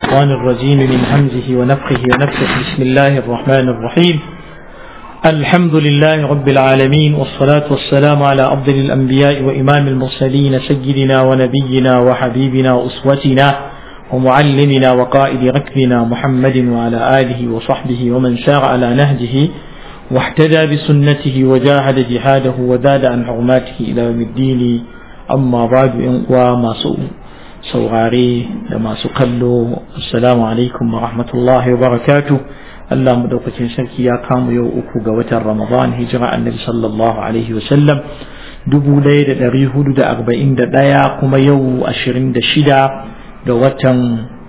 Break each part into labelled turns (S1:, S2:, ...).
S1: الشيطان الرجيم من همزه ونفخه ونفخه بسم الله الرحمن الرحيم الحمد لله رب العالمين والصلاة والسلام على أفضل الأنبياء وإمام المرسلين سيدنا ونبينا وحبيبنا وأسوتنا ومعلمنا وقائد ركبنا محمد وعلى آله وصحبه ومن سار على نهجه واحتدى بسنته وجاهد جهاده وزاد عن حرماته إلى يوم الدين أما بعد وما سوء saurare da masu kallo assalamu alaikum wa rahmatullahi wa barakatu Allah madaukakin sarki ya kamu yau uku ga watan Ramadan hijira annabi sallallahu alaihi wa sallam dubu ɗaya da ɗari hudu da arba'in da ɗaya kuma yau ashirin da shida da watan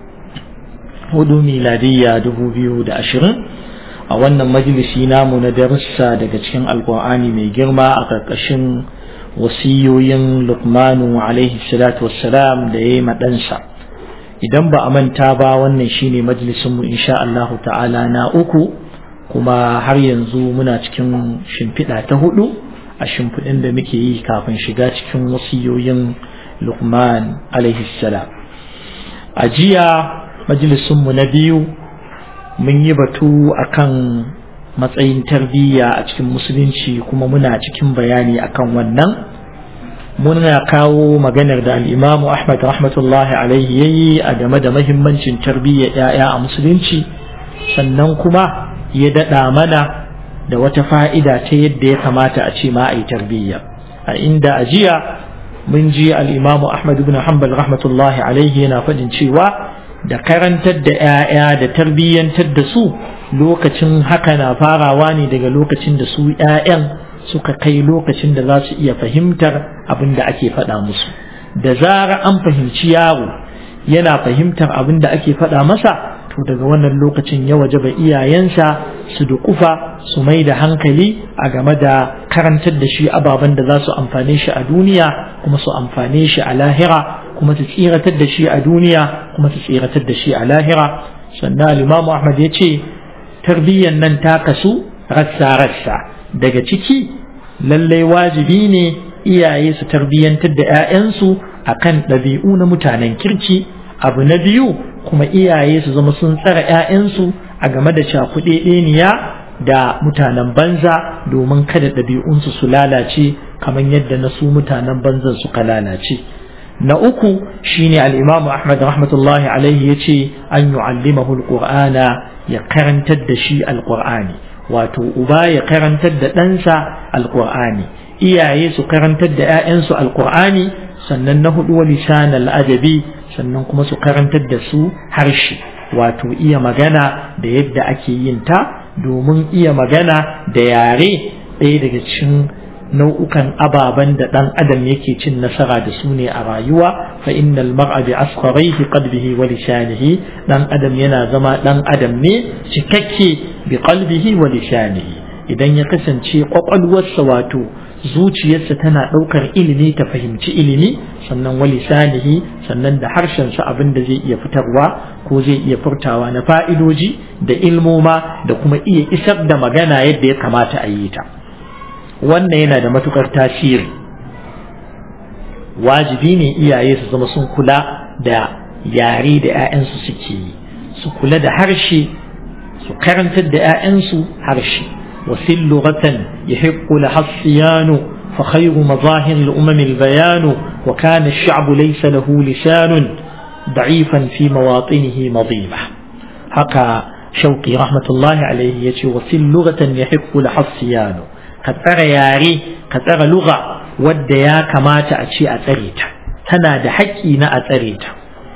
S1: hudu miladiyya dubu biyu da ashirin a wannan majalisi namu na darussa daga cikin alkur'ani mai girma a ƙarƙashin wasiyoyin lukmanu alaihi salatu wassalam da ya yi maɗansa idan ba a manta ba wannan shine majalisunmu insha Allahu ta'ala na uku kuma har yanzu muna cikin shimfiɗa ta hudu a shimfiɗin da muke yi kafin shiga cikin wasiyoyin lukman alaihi salam a jiya majalisunmu na biyu mun yi batu akan matsayin tarbiyya a cikin musulunci kuma muna cikin bayani akan wannan muna kawo maganar da al'imamu ahmad rahmatullahi alaihi yayi a game da mahimmancin tarbiyya ‘ya'ya a musulunci sannan kuma ya daɗa mana da wata fa'ida ta yadda ya kamata a ce ma a yi tarbiyya a inda a jiya mun ji al'imamu ahmad ibn hanbal rahmatullahi alaihi yana faɗin cewa da karantar da ‘ya'ya da tarbiyyantar da su lokacin haka na farawa ne daga lokacin da su ‘ya'yan suka kai lokacin da za su iya fahimtar abin da ake faɗa musu da zara an fahimci yaro yana fahimtar abin da ake faɗa masa to daga wannan lokacin ya waje ba iyayensa su dukufa su mai da hankali a game da karantar da shi ababen da za su amfane shi a duniya kuma su amfane shi a lahira kuma su tsiratar da shi a duniya kuma su tsiratar da shi a lahira sannan limamu ahmad ya ce tarbiyyan nan ta kasu rassa-rassa daga ciki lallai wajibi ne iyaye su tarbiyyantar da 'ya'yansu a kan ɗabi'u na mutanen kirki abu na biyu kuma iyaye su zama sun tsara 'ya'yansu a game da cakuɗeɗeniya da mutanen banza domin kada ɗabi'unsu su lalace kamar yadda na su mutanen banzan suka lalace na uku shine al-imamu ahmad rahmatullahi alaihi ya ce an yu'allimahu al-qur'ana ya karantar da shi alƙur'ani wato uba ya karantar da ɗansa alƙur'ani iyaye su karantar da 'ya'yansu alƙur'ani sannan na hudu wa lisan al'adabi sannan kuma su karantar da su harshe wato iya magana da yadda ake yin ta domin iya magana da yare ɗaya daga cikin nau'ukan ababen da ɗan adam yake cin nasara da su ne a rayuwa fa innal mar'a bi asgharihi qalbihi wa lisanihi dan adam yana zama dan adam ne cikakke bi qalbihi wa lisanihi idan ya kasance kwakwalwarsa wato zuciyarsa tana ɗaukar ilimi ta fahimci ilimi sannan wa lisanihi sannan da harshensa abin da zai iya fitarwa ko zai iya furtawa na fa'idoji da ilmoma da kuma iya isar da magana yadda ya kamata a yi ta wannan yana da matukar tasiri wajibi ne iyaye su zama sun kula da yare da 'ya'yansu suke yi su kula da harshe su karantar da 'ya'yansu harshe wasil lughatan yahiqqu laha siyanu fa khayru mazahir al-umam al-bayan wa kana ash-sha'b laysa lahu lisan da'ifan fi mawatinihi madima haka shauqi rahmatullahi alayhi yace wasil lughatan yahiqqu laha siyanu ka tsara yare ka tsara lugha wadda ya kamata a ce a tsare ta tana da haƙƙi na a tsare ta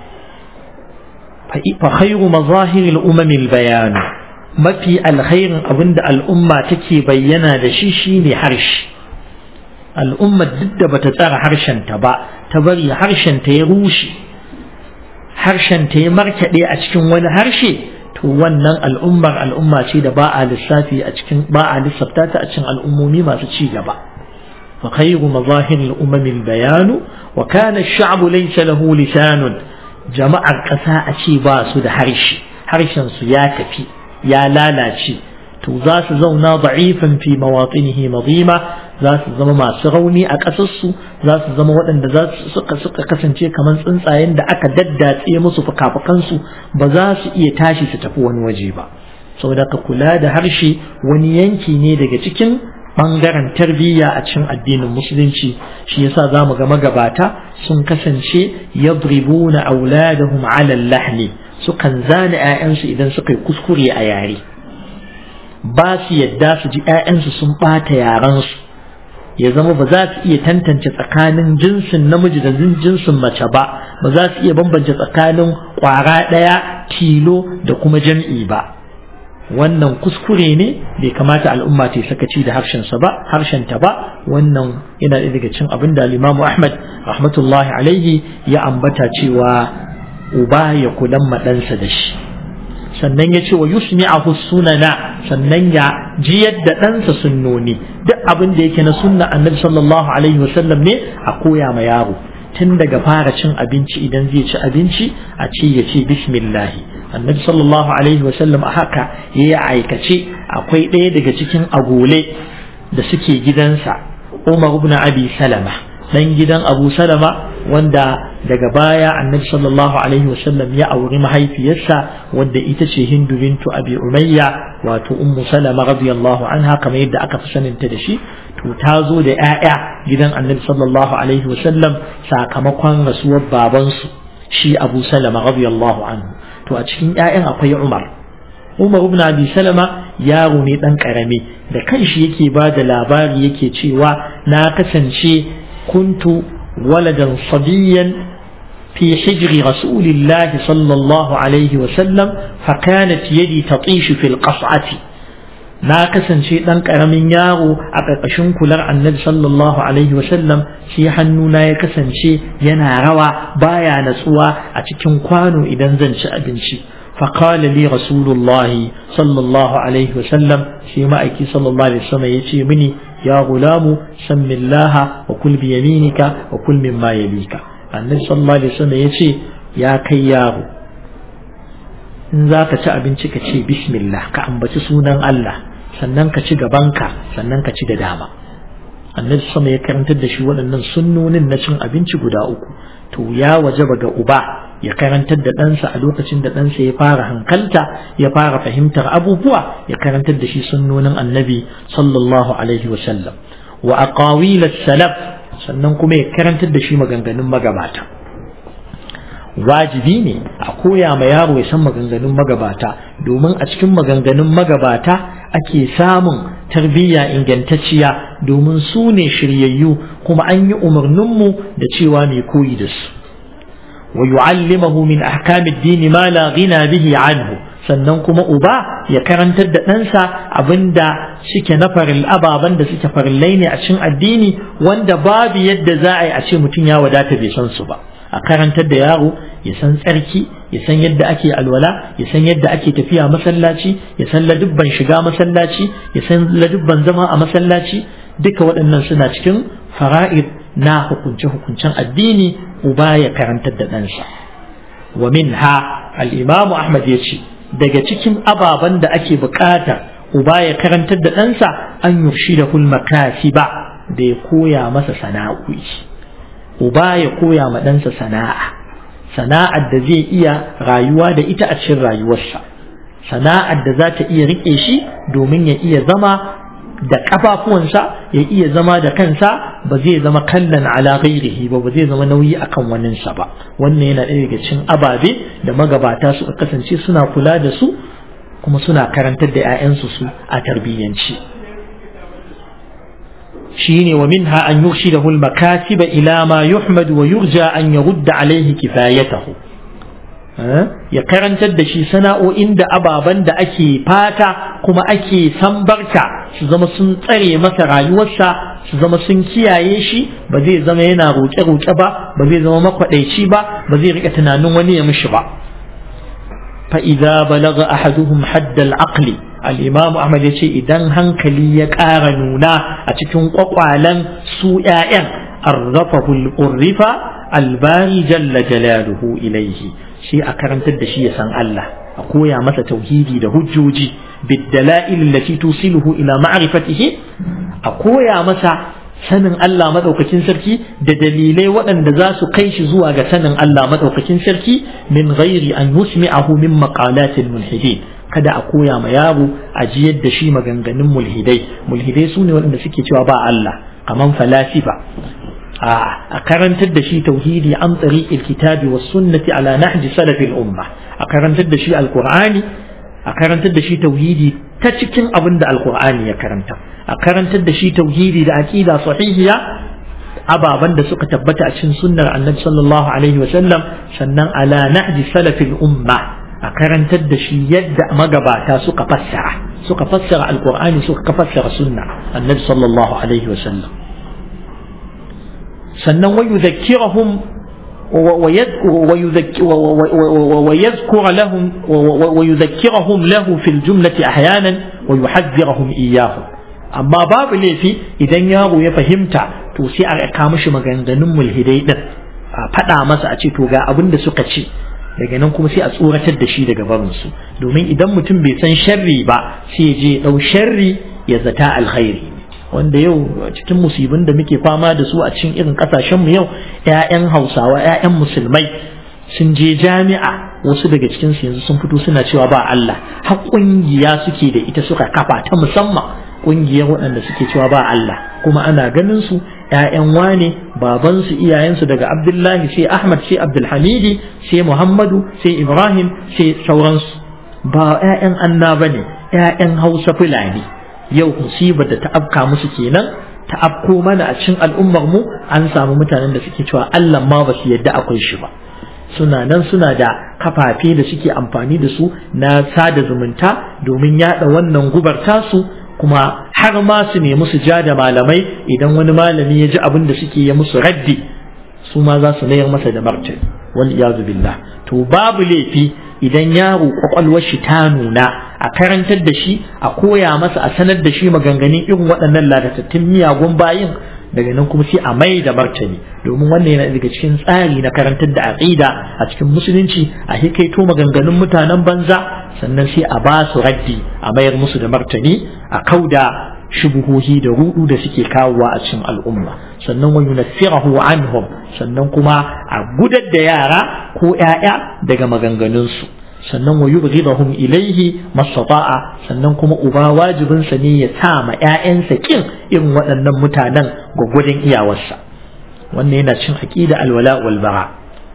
S1: fa khayru mazahir al-umam al-bayan mafi alkhairin abinda al'umma take bayyana da shi shine harshe al'umma duk da bata tsara harshen ta ba ta bari harshen ta ya rushe harshen ta ya markaɗe a cikin wani harshe to wannan al'ummar al'umma ce da ba a lissafi a cikin ba a lissafta ta a cikin al'ummomi masu ci gaba fa khayru mazahir al-umam al-bayan wa kana ash-sha'b laysa lahu lisan jama'ar ƙasa a ce ba su da harshe harshen su ya tafi ya lalace to za su zauna da'ifan fi mawatinihi madima za su zama masu rauni a ƙasarsu za su zama waɗanda za su suka suka kasance kamar tsuntsayen da aka daddatse musu fukafukansu ba za su iya tashi su tafi wani waje ba saboda ka kula da harshe wani yanki ne daga cikin ɓangaren tarbiyya a cikin addinin musulunci shi yasa za mu ga magabata sun kasance yadribuna auladahum ala lahni sukan zane 'ya'yansu idan suka yi kuskure a yare ba su yadda su ji 'ya'yansu sun ɓata yarensu ya zama ba za su iya tantance tsakanin jinsin namiji da jinsin mace ba ba za su iya bambance tsakanin ƙwara ɗaya tilo da kuma jam'i ba wannan kuskure ne bai kamata al'umma ta sakaci da harshensa ba harshenta ba wannan yana ɗaya daga cin abin da limamu ahmad rahmatullahi alaihi ya ambata cewa uba ya kulan maɗansa da shi sannan ya ce wa yusmi'ahu sunana sannan ya ji yadda ɗansa sunnoni duk abin da yake na sunna annabi sallallahu alaihi wasallam ne a koya ma yaro tun daga fara cin abinci idan zai ci abinci a ce ya ce bismillahi annabi sallallahu alaihi wasallam a haka ya yi aikace akwai ɗaya daga cikin agole da suke gidansa umar ibn abi salama dan gidan abu salama wanda daga baya annabi sallallahu alaihi wasallam ya auri mahaifiyarsa wadda ita ce hindu bintu abi umayya wato ummu salama radiyallahu anha kamar yadda aka fi saninta da shi to ta zo da 'ya'ya gidan annabi sallallahu alaihi wasallam sakamakon rasuwar babansu shi abu salama radiyallahu anhu to a cikin 'ya'yan akwai umar umar ibn abi salama yaro ne dan karami da kanshi yake ba da labari yake cewa na kasance kuntu waladan sabiyan في حجر رسول الله صلى الله عليه وسلم فكانت يدي تطيش في القصعة na kasance ɗan ƙaramin yaro a ƙarƙashin kular annabi sallallahu alaihi wasallam shi hannuna ya kasance yana rawa baya natsuwa a cikin kwano idan zan ci abinci فقال لي رسول الله صلى الله عليه وسلم في مأيكي صلى الله عليه وسلم يتي مني يا غلام سم الله وكل بيمينك وكل مما يليك النبي صلى الله عليه وسلم يتي يا كياه in za ka ci abinci ka ce bismillah ka ambaci sunan Allah sannan ka ci gabanka sannan ka ci da dama annabi sama ya karantar da shi waɗannan sunnonin na cin abinci guda uku to ya wajaba ga uba ya karantar da ɗansa a lokacin da ɗansa ya fara hankalta ya fara fahimtar abubuwa ya karantar da shi sunnonin annabi sallallahu alaihi wa sallam wa aqawil salaf sannan kuma ya karantar da shi maganganun magabata wajibi ne a koya ma yaro ya san maganganun magabata domin a cikin maganganun magabata ake samun tarbiyya ingantacciya domin su ne shiryayyu kuma an yi umarninmu da cewa mai koyi da su wa yu'allimahu min ahkamid dini ma la ghina bihi anhu sannan kuma uba ya karantar da ɗansa abinda suke na faril ababen da suke farillai ne a cikin addini wanda babu yadda za a yi a ce mutum ya wadata bai san su ba a karantar da yaro ya san tsarki ya san yadda ake alwala ya san yadda ake tafiya masallaci ya san ladubban shiga masallaci ya san ladubban zama a masallaci duka waɗannan suna cikin fara'id na hukunce-hukuncen addini uba ya karantar da ɗansa wa minha al-imam ahmad ya ce daga cikin ababen da ake bukata uba ya karantar da ɗansa an yushi da makasiba da ya koya masa sana'o'i uba ya koya ma ɗansa sana'a sana'ar da zai iya rayuwa da ita a cikin rayuwarsa sana'ar da za ta iya riƙe shi domin ya iya zama da ƙafafuwansa ya iya zama da kansa ba zai zama kallon ala ghairihi ba ba zai zama nauyi akan waninsa ba wannan yana ɗaya daga cikin ababe da magabata suka kasance suna kula da su kuma suna karantar da 'ya'yansu su a tarbiyyanci shine wa minha an yurshidahu al-makasib ila ma yuhmad wa yurja an yurda alayhi kifayatahu ya karantar da shi sana'o'in da ababen da ake fata kuma ake sambarta su zama sun tsare masa rayuwarsa su zama sun kiyaye shi ba zai zama yana roƙe-roƙe ba ba zai zama makwaɗaici ba ba zai rika tunanin wani ya mishi ba fa idza balagha ahaduhum hadd al-aqli al-imam ahmad yace idan hankali ya ƙara nuna a cikin kwakwalen su ƴaƴan arrafahu al-urrifa al-bari jalla jalaluhu ilayhi shi a karantar da shi ya san Allah a koya masa tauhidi da hujjoji biddala'il allati tusiluhu ila ma'rifatihi a koya masa sanin Allah maɗaukakin sarki da dalilai waɗanda za su kai shi zuwa ga sanin Allah maɗaukakin sarki min ghairi an yusmi'ahu min maqalatil mulhidin kada a koya ma yaro a jiyar da shi maganganun mulhidai mulhidai su ne waɗanda suke cewa ba Allah kaman falasifa a karantar da shi tauhidi an tariqil kitabi was sunnati ala nahji salafil umma a karantar da shi alqur'ani a karantar da shi tauhidi ta cikin abin da alqur'ani ya karanta a karantar da shi tauhidi da aqida sahihiya ababan da suka tabbata a cikin sunnar annabi sallallahu alaihi wa sallam sannan ala nahji salafil umma a karantar da shi yadda magabata suka fassara suka fassara alqur'ani suka fassara sunna annabi sallallahu alaihi wa sallam sannan wa yudhakkirahum ويذكر لهم ويذكرهم له في الجملة أحيانا ويحذرهم إياه أما باب ليفي إذا يارو يفهمت to sai a ka mishi maganganun mulhidai din a faɗa masa a ce to ga abin da suka ce daga nan kuma sai a tsoratar da shi daga barinsu domin idan mutum bai san sharri ba sai je ɗau sharri ya zata alkhairi wanda yau cikin musibin da muke fama da su a cikin irin kasashenmu yau 'ya'yan hausawa 'ya'yan musulmai sun je jami'a wasu daga cikin su yanzu sun fito suna cewa ba Allah har kungiya suke da ita suka kafa ta musamman kungiyar waɗanda suke cewa ba Allah kuma ana ganin su ‘ya'yan wane babansu iyayensu daga Abdullahi sai Ahmad sai Abdulhamidi sai Muhammadu sai Ibrahim sai sauransu ba ‘ya'yan anna ba ne ‘ya'yan Hausa Fulani yau musibar da ta afka musu kenan ta afko mana a cikin al'ummar mu an samu mutanen da suke cewa Allah ma ba su yadda akwai shi ba suna nan suna da kafafe da suke amfani da su na sada zumunta domin yada wannan gubar tasu kuma har ma su nemi su ja da malamai idan wani malami ya ji abin da suke ya musu raddi su ma za su mayar masa da martani wal iyazu billah to babu laifi idan yaro kwakwalwar shi ta nuna a karantar da shi a koya masa a sanar da shi maganganun irin waɗannan ladatattun miyagun bayin daga nan kuma sai a mai da martani domin wannan yana daga cikin tsari na karantar da aqida a cikin musulunci a hikaito maganganun mutanen banza sannan sai a ba su raddi a mayar musu da martani a kauda shubuhohi da rudu da suke kawowa a cikin al'umma sannan wa yunaffirahu anhum sannan kuma a gudar da yara ko ƴaƴa daga maganganunsu sannan wa yubghidahum ilayhi mastata'a sannan kuma uba wajibin sa ne ya sa ma ƴaƴansa kin irin waɗannan mutanen gwagwadon iyawarsa wannan yana cin aqida alwala wal bara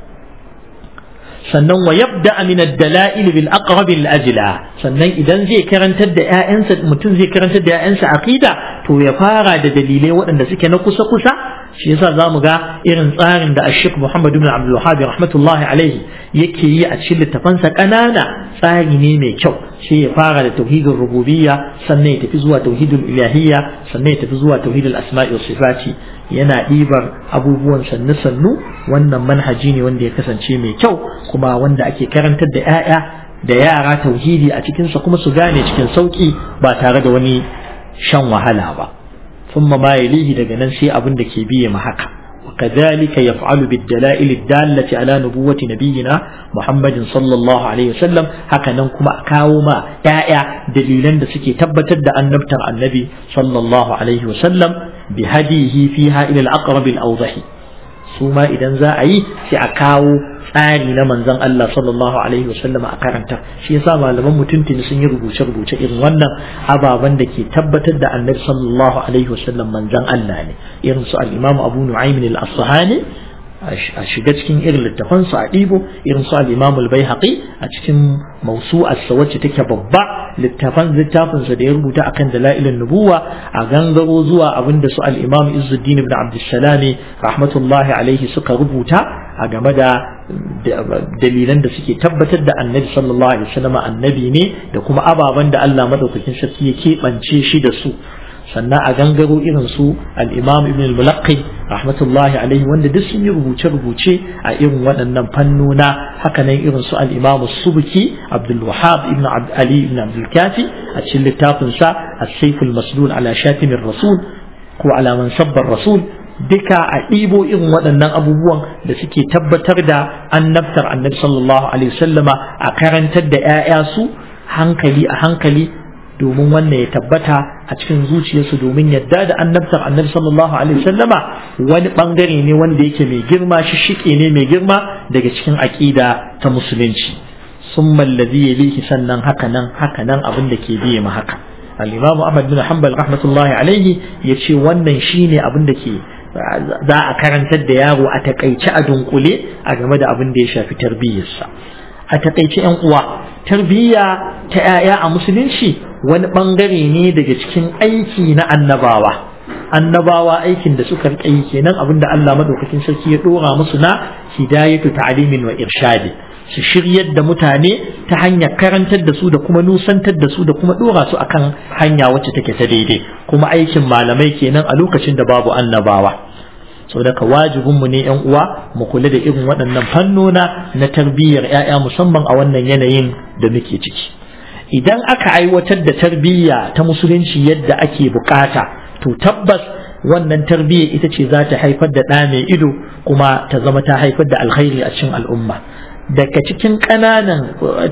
S1: sannan wa yabda min ad-dala'il bil aqrab al ajla sannan idan zai karantar da ƴaƴansa mutum zai karantar da ƴaƴansa aqida to ya fara da dalilai waɗanda suke na kusa kusa shi yasa zamu ga irin tsarin da Ashik Muhammad ibn Abdul Wahhab rahmatullahi alaihi yake yi a cikin littafansa ƙanana tsari ne mai kyau sai ya fara da tauhidin rububiyya sannan ya tafi zuwa tauhidul ilahiyya sannan ya tafi zuwa tauhidul asma'i was sifati yana ɗibar abubuwan sannu sannu wannan manhaji ne wanda ya kasance mai kyau kuma wanda ake karantar da 'ya'ya da yara tauhidi a cikinsa kuma su gane cikin sauki ba tare da wani shan wahala ba ثم ما يليه daga nan sai abin da ke biye ma haka وكذلك يفعل بالدلائل الدالة على نبوة نبينا محمد صلى الله عليه وسلم هكذا كما كاوما يا دليلا da suke tabbatar da annabtar annabi sallallahu alaihi wasallam bihadihi fiha ila al-aqrab al-awdah su ma idan za a yi sai a kawo tsari na manzon Allah sallallahu alaihi wasallam a karanta shi yasa malaman mutuntuni sun yi rubuce rubuce irin wannan ababen da ke tabbatar da annabi sallallahu alaihi wasallam manzon Allah ne irin su al-Imam Abu Nu'aym al-Asfahani a shiga cikin irin littafansu a ɗibo irin su al-Imam al-Baihaqi a cikin mawsu'arsa wacce take babba littafan littafinsa da ya rubuta akan dalailin nubuwa a gangaro zuwa abinda su al-Imam Izzuddin ibn Abdussalam rahmatullahi alaihi suka rubuta a game da dalilan da suke tabbatar da annabi sallallahu alaihi wasallam annabi ne da kuma ababen da Allah madaukakin sarki ya keɓance shi da su sannan a gangaro irin su al-imam ibn al-mulaqqi rahmatullahi alaihi wanda duk sun yi rubuce-rubuce a irin waɗannan fannona haka nan irin su al-imam subuki abdul wahab ibn ali ibn abdul kafi a cikin littafin sa as-sayf al-maslul ala shatim rasul ko ala mansabbar rasul duka a ɗibo irin waɗannan abubuwan da suke tabbatar da annabtar annabi sallallahu alaihi wasallama a karantar da 'ya'ya su hankali a hankali domin wannan ya tabbata a cikin zuciyarsu domin yadda da annabtar annabi sallallahu alaihi wasallama wani bangare ne wanda yake mai girma shi shike ne mai girma daga cikin aqida ta musulunci summa alladhi yalihi sannan haka nan haka nan abin da ke biye ma haka al-imam Ahmad bin Hanbal rahmatullahi alaihi yace wannan shine abin da ke za a karantar da yaro a takaice a dunkule a game da abin da ya shafi tarbiyyarsa a takaice yan uwa tarbiyya ta 'ya'ya a musulunci wani bangare ne daga cikin aiki na annabawa annabawa aikin da suka rike yi kenan abinda Allah madaukakin sarki ya dora musu na hidayatu ta'limin wa irshadi su shiryar da mutane ta hanyar karantar da su da kuma nusantar da su da kuma dora su akan hanya wacce take ta daidai kuma aikin malamai kenan a lokacin da babu annabawa sau daga wajibinmu ne yan uwa mu kula da irin waɗannan fannona na tarbiyyar 'ya'ya musamman a wannan yanayin da muke ciki idan aka aiwatar da tarbiyya ta musulunci yadda ake bukata to tabbas wannan tarbiyya ita ce za ta haifar da ɗa mai ido kuma ta zama ta haifar da alkhairi a cikin al'umma daga cikin ƙananan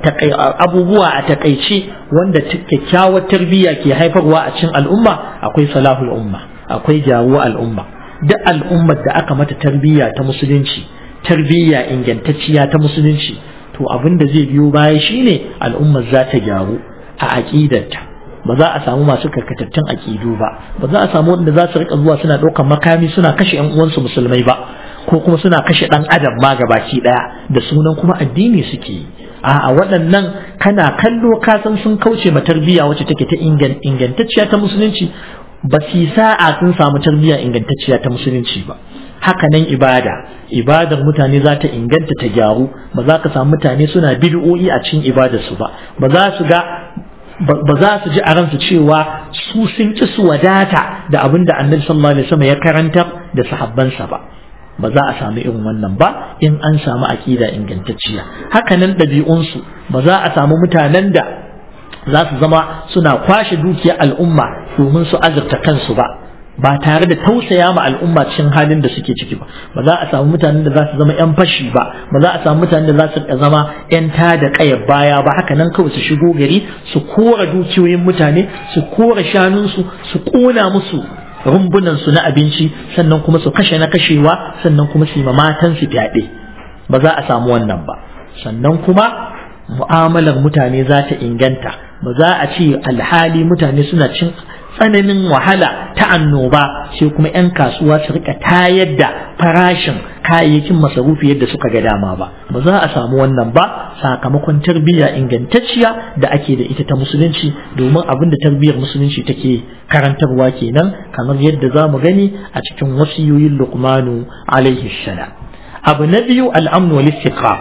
S1: abubuwa a takaice wanda kyakkyawar tarbiyya ke haifarwa a cikin al'umma akwai salahul umma akwai jawo al'umma duk al'ummar da aka mata tarbiyya ta musulunci tarbiyya ingantacciya ta musulunci to abin da zai biyo baya shine al'ummar za ta gyaru a aƙidarta ba za a samu masu karkatattun aƙidu ba ba za a samu wanda za su rika zuwa suna ɗaukar makami suna kashe ƴan uwansu musulmai ba ko kuma suna kashe ɗan adam ma gabaki ɗaya da sunan kuma addini suke yi a waɗannan kana kallo ka san sun kauce ma tarbiyya wacce take ta ingantacciya ta musulunci ba su sa'a sun samu tarbiyya ingantacciya ta musulunci ba haka nan ibada ibadar mutane za ta inganta ta gyaru ba za ka samu mutane suna bid'o'i a cikin ibadarsu ba ba za su ga ba za su ji a ransu cewa su sun ci su wadata da abin da annabi sallallahu alaihi wasallam ya karanta da sahabbansa ba ba za a samu irin wannan ba in an samu aqida ingantacciya haka nan ɗabi'unsu ba za a samu mutanen da za su zama suna kwashe dukiyar al'umma domin su azurta kansu ba ba tare da tausaya ma al'umma cikin halin da suke ciki ba ba za a samu mutanen da za su zama yan fashi ba ba za a samu mutanen da za su zama yan tada kayar baya ba haka nan kawai su shigo gari su kora dukiyoyin mutane su kora shanunsu su kona musu rumbunan su na abinci sannan kuma su kashe na kashewa sannan kuma su yi ma matan su fyaɗe ba za a samu wannan ba sannan kuma mu'amalar mutane za ta inganta ba za a ce alhali mutane suna cin tsananin wahala ta annoba sai kuma 'yan kasuwa su rika tayar da farashin kayayyakin masarufi yadda suka ga dama ba ba za a samu wannan ba sakamakon tarbiyya ingantacciya da ake da ita ta musulunci domin abin da tarbiyyar musulunci take karantarwa kenan kamar yadda za mu gani a cikin wasiyoyin luqmanu alaihi salam abu na biyu al'amnu wal istiqrar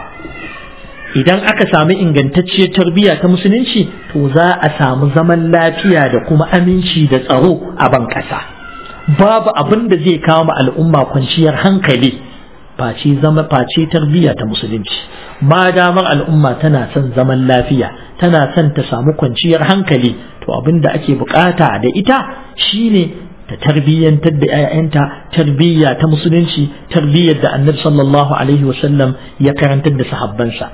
S1: idan aka samu ingantacciyar tarbiyya ta musulunci to za a samu zaman lafiya da kuma aminci da tsaro a ban ƙasa babu abin da zai kawo ma al'umma kwanciyar hankali face zama face tarbiyya ta musulunci ma damar al'umma tana son zaman lafiya tana son ta samu kwanciyar hankali to abin da ake bukata da ita shine ta tarbiyyantar da 'ya'yanta tarbiyya ta musulunci tarbiyyar da annabi sallallahu alaihi wasallam ya karantar da sahabbansa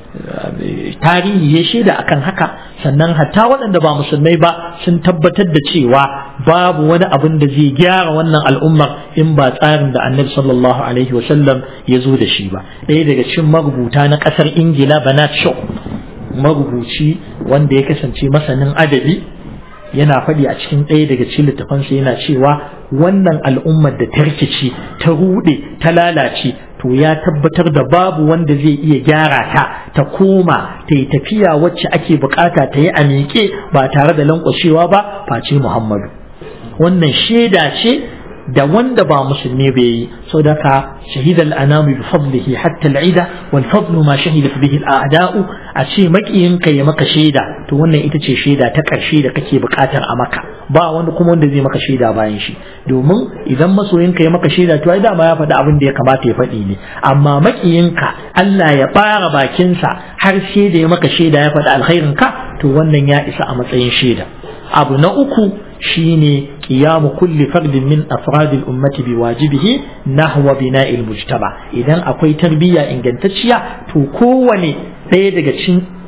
S1: tarihi ya shaida akan haka sannan hatta waɗanda ba musulmai ba sun tabbatar da cewa babu wani abin da zai gyara wannan al'ummar in ba tsarin da annabi sallallahu alaihi wasallam ya zo da shi ba ɗaya daga cikin marubuta na ƙasar ingila banat shaw marubuci wanda ya kasance masanin adabi yana faɗi a cikin ɗaya daga cikin littafansa yana cewa wannan al'ummar da ta rikici ta ruɗe ta lalace to ya tabbatar da babu wanda zai iya gyara ta ta koma ta yi tafiya wacce ake bukata ta yi a miƙe ba tare da lankwashewa ba face muhammadu wannan shaida ce da wanda ba musulmi bai yi sau da ka shahida al'anamu bi fadlihi hatta al'ida wal fadlu ma shahida bihi al'ada'u a ce makiyin ka ya maka shaida to wannan ita ce shaida ta ƙarshe da kake buƙatar a maka ba wani kuma wanda zai maka shaida bayan shi domin idan masoyinka ya maka shaida to ai dama ya faɗi abin da ya kamata ya faɗi ne amma makiyinka Allah ya ɓara bakinsa har sai da ya maka shaida ya faɗi alkhairin ka to wannan ya isa a matsayin shaida abu na uku shine qiyamu kulli fardin min afradil ummati biwajibihi nahwa bina'il mujtama idan akwai tarbiyya ingantacciya to kowane ɗaya daga cikin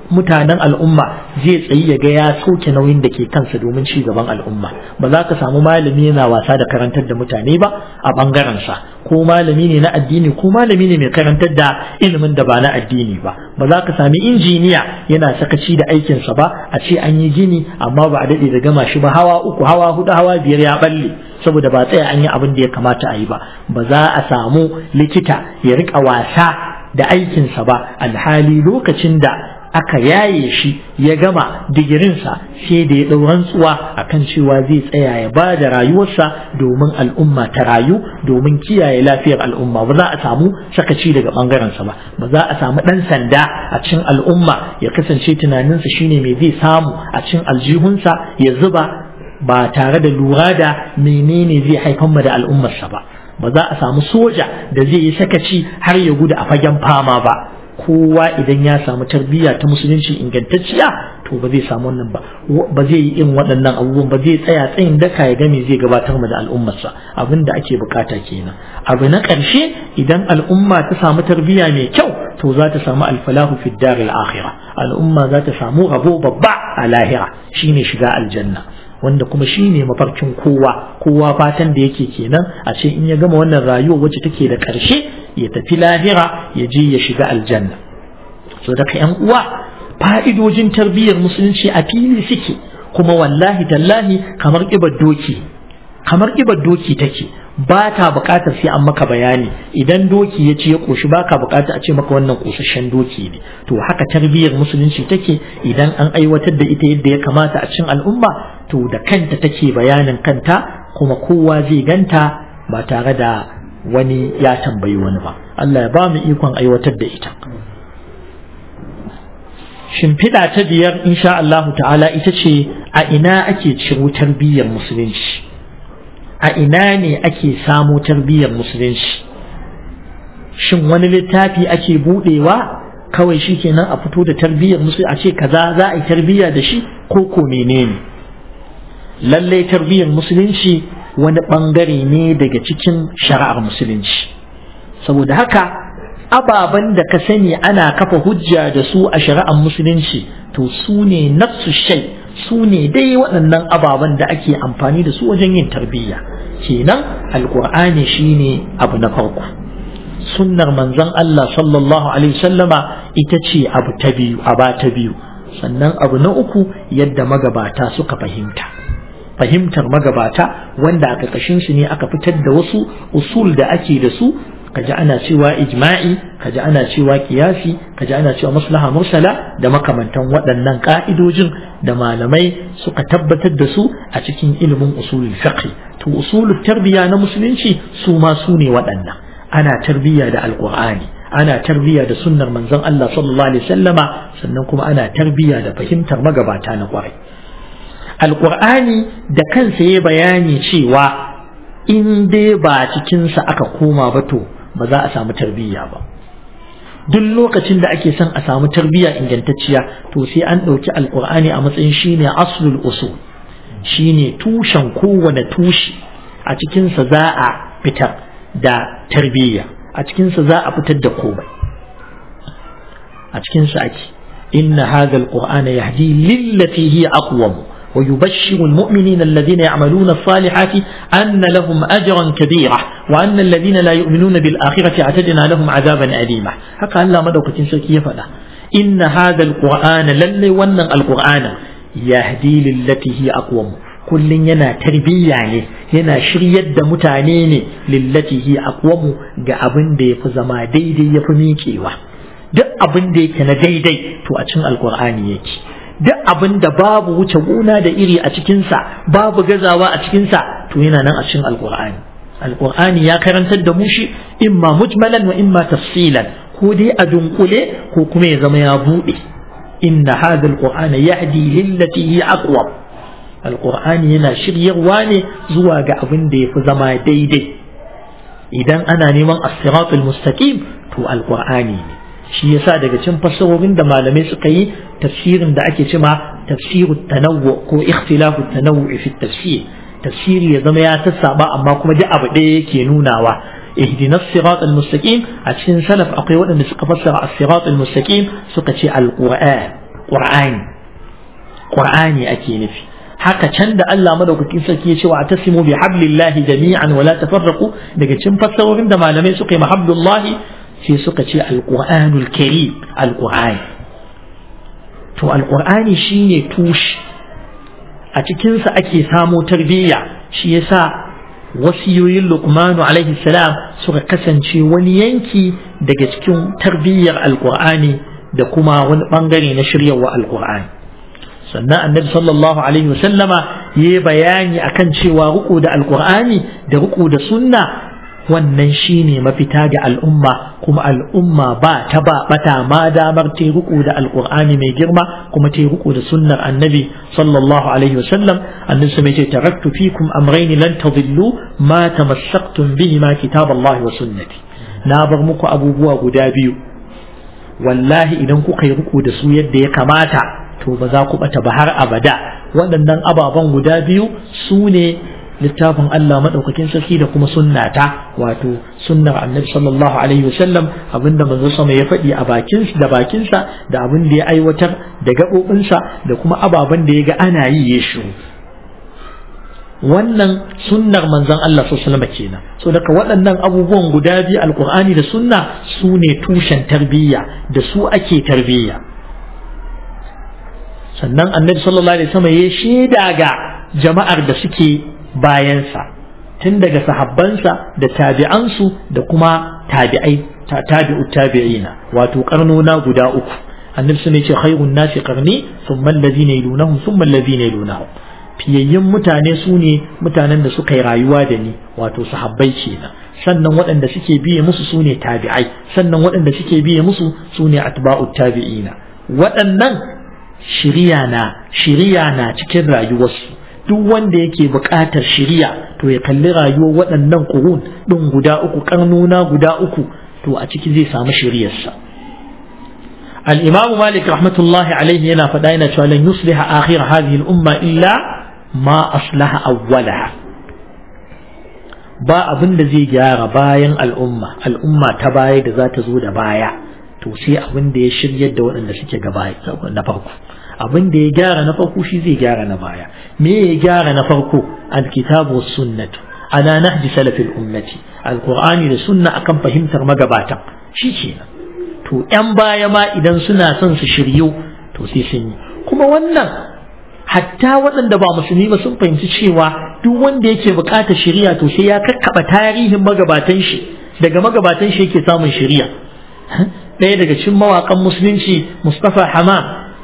S1: mutanen al'umma zai tsayi ya ga ya sauke nauyin da ke kansa domin ci gaban al'umma ba za ka samu malami yana wasa da karantar da mutane ba a bangaren sa ko malami ne na addini ko malami ne mai karantar da ilimin da ba na addini ba ba za ka sami injiniya yana sakaci da aikinsa ba a ce an yi gini amma ba a daɗe da gama shi ba hawa uku hawa hudu hawa biyar ya balle saboda ba tsaya an yi abin da ya kamata a yi ba ba za a samu likita ya rika wasa da aikinsa ba alhali lokacin da aka yaye shi ya gama digirinsa sai da ya ɗau rantsuwa akan cewa zai tsaya ya ba da rayuwarsa domin al'umma ta rayu domin kiyaye lafiyar al'umma ba za a samu sakaci daga ɓangarensa ba ba za a samu ɗan sanda a cikin al'umma ya kasance tunaninsa shine mai zai samu a cikin aljihunsa ya zuba ba tare da lura da menene zai haifar da al'ummarsa ba ba za a samu soja da zai yi sakaci har ya gudu a fagen fama ba kowa idan ya samu tarbiyya ta musulunci ingantacciya to ba zai samu wannan ba ba zai yi irin waɗannan abubuwan ba zai tsaya tsayin daka ya game zai gabatar da al'ummarsa abin da ake bukata kenan abu na ƙarshe idan al'umma ta samu tarbiyya mai kyau to za ta samu alfalahu fi daril akhirah al'umma za ta samu rabo babba a lahira shine shiga aljanna wanda kuma shi ne mafarkin kowa kowa fatan da yake kenan a ce in ya gama wannan rayuwa wacce take da ƙarshe ya tafi lahira ya je ya shiga aljanna so daga yan uwa fa'idojin tarbiyyar musulunci a fili suke kuma wallahi tallahi kamar ƙibar doki kamar ƙibar doki take ba ta buƙatar sai an maka bayani idan doki ya ce ya ƙoshi ba ka buƙatar a ce maka wannan ƙosasshen doki ne to haka tarbiyyar musulunci take idan an aiwatar da ita yadda ya kamata a cikin al'umma to da kanta take bayanin kanta kuma kowa zai ganta ba tare da wani ya tambayi wani ba Allah ya ba mu ikon aiwatar da ita shimfiɗa ta biyar insha Allah ta'ala ita ce a ina ake ciro tarbiyyar musulunci a ina ne ake samo tarbiyyar musulunci shin wani littafi ake buɗewa kawai shi kenan a fito da tarbiyyar musulunci a ce kaza za a yi tarbiyya da shi ko ko menene lallai tarbiyyar musulunci wani ɓangare ne daga cikin shari'ar musulunci saboda haka ababen da ka sani ana kafa hujja da su a shari'ar musulunci to su ne nafsu shai su ne dai waɗannan ababen da ake amfani da su wajen yin tarbiyya kenan alƙur'ani shine abu na farko sunnar manzon Allah sallallahu alaihi sallama ita ce abu ta biyu aba ta biyu sannan abu na uku yadda magabata suka fahimta fahimtar magabata wanda a ƙarƙashin su ne aka fitar da wasu usul da ake da su kaji ana cewa ijma'i kaji ana cewa kiyasi kaji ana cewa maslaha mursala da makamantan waɗannan ka'idojin da malamai suka tabbatar da su a cikin ilimin usulul fiqh to usulul tarbiya na musulunci su ma su ne waɗannan ana tarbiyya da alqur'ani ana tarbiyya da sunnar manzon Allah sallallahu alaihi wasallama sannan kuma ana tarbiyya da fahimtar magabata na kwarai alqur'ani da kansa ya bayani cewa in dai ba cikinsa aka koma ba to ba za a samu tarbiyya ba duk lokacin da ake son a samu tarbiyya ingantacciya to sai an ɗauki alƙur'ani a matsayin shine aslul usul shine tushen kowane tushe a cikinsa za a fitar da tarbiyya a cikinsa za a fitar da komai a cikinsa ake inna hadha alqur'ana yahdi lillati hiya aqwam ويبشر المؤمنين الذين يعملون الصالحات أن لهم أجرا كبيرا وأن الذين لا يؤمنون بالآخرة اعتدنا لهم عذابا أليما هكا الله مدوكة سكية فلا إن هذا القرآن للي ونن القرآن يهدي للتي هي أقوم كل ينا تربية يعني ينا شريد متعنين للتي هي أقوم قابن دي فزما دي دي يفميكي duk abin da yake na daidai to a cikin alkur'ani yake duk abin da babu wuce gona da iri a cikinsa babu gazawa a cikinsa to yana nan a cikin alkur'ani alkur'ani ya karantar da mu shi imma mujmalan wa imma tafsilan ko dai a dunkule ko kuma ya zama ya buɗe inna hadha alqur'ana yahdi lillati hi aqwa alqur'ani yana shiryarwa ne zuwa ga abin da yafi zama daidai idan ana neman as-siratul mustaqim to alqur'ani ne shi yasa daga cikin fassarorin da malamai suka yi tafsirin da ake cema tafsiru tanawwu ko ikhtilafu tanawwu fi tafsir tafsiri ya zama ya sassaba amma kuma duk abu ɗaya yake nunawa ihdinas sirat almustaqim a cikin salaf akwai waɗanda suka fassara as-sirat almustaqim suka ce alquran qur'ani qur'ani ake nufi haka can da Allah madaukakin sarki ya ce wa tasimu bi hablillahi jami'an wala tafarraqu daga cikin fassarorin da malamai suka yi mahabdullahi sai suka ce alqur'anul karim alqur'ani to alqur'ani shine tushe a cikin sa ake samo tarbiyya shi yasa wasiyoyin luqmanu alaihi salam suka kasance wani yanki daga cikin tarbiyyar alqur'ani da kuma wani bangare na shiryarwa alqur'ani sannan annabi sallallahu alaihi wasallama ya bayani akan cewa ruku da alkur'ani da ruku da sunna wannan shine mafita ga al'umma kuma al'umma ba ta ba bata ma damar ta ruku da alkur'ani mai girma kuma ta ruku da sunnar annabi sallallahu alaihi wasallam annabi sai ce taraktu fikum amrayni lan tadillu ma tamassaktum bihi ma kitaballahi wa sunnati na bar muku abubuwa guda biyu wallahi idan kuka yi ruku da su yadda ya kamata to ba za ku bata ba har abada waɗannan ababen guda biyu su ne littafin Allah maɗaukakin sarki da kuma sunnata wato sunnar annabi sallallahu alaihi wasallam abinda manzo sama ya faɗi a bakin da bakinsa da abin da ya aiwatar da gaɓoɓinsa da kuma ababen da ya ga ana yi ya shiru wannan sunnar manzon Allah sallallahu alaihi kenan so daga waɗannan abubuwan guda biyu alqur'ani da sunna su ne tushen tarbiyya da su ake tarbiyya sannan annabi sallallahu alaihi wasallam ya shaida ga jama'ar da suke bayansa tun daga sahabbansa da tabi'ansu da kuma tabi'ai tabi'u tabi'ina wato karnona guda uku annabi sun ce khairun nasi qarni thumma alladhina yalunahum thumma alladhina yalunahum fiyayyen mutane su ne mutanen da suka yi rayuwa da ni wato sahabbai kenan sannan waɗanda suke biye musu su ne tabi'ai sannan waɗanda suke biye musu su ne atba'u tabi'ina waɗannan shiriya na shiriya na cikin rayuwarsu duk wanda yake buƙatar shiriya to ya kalli rayuwar waɗannan ƙurun ɗin guda uku ƙarnuna guda uku to a ciki zai samu shiriyarsa al-imamu malik rahmatullahi alaihi yana faɗa yana cewa lan yusliha akhir hadhihi al-umma illa ma aslaha awwalaha ba abin da zai gyara bayan al'umma al'umma ta baya da za ta zo da baya to sai abin da ya shiryar da waɗanda suke gaba na farko abin da ya gyara na farko shi zai gyara na baya me ya gyara na farko alkitabu was sunnatu ala nahji salafil ummati alqur'ani da sunna akan fahimtar magabatan shi kenan to yan baya ma idan suna son su shiryu to sai sun yi kuma wannan hatta waɗanda ba musulmi ba sun fahimci cewa duk wanda yake buƙatar shiriya to sai ya kakkaba tarihin magabatan shi daga magabatan shi yake samun shiriya ɗaya daga cikin mawaƙan musulunci Mustafa Hamam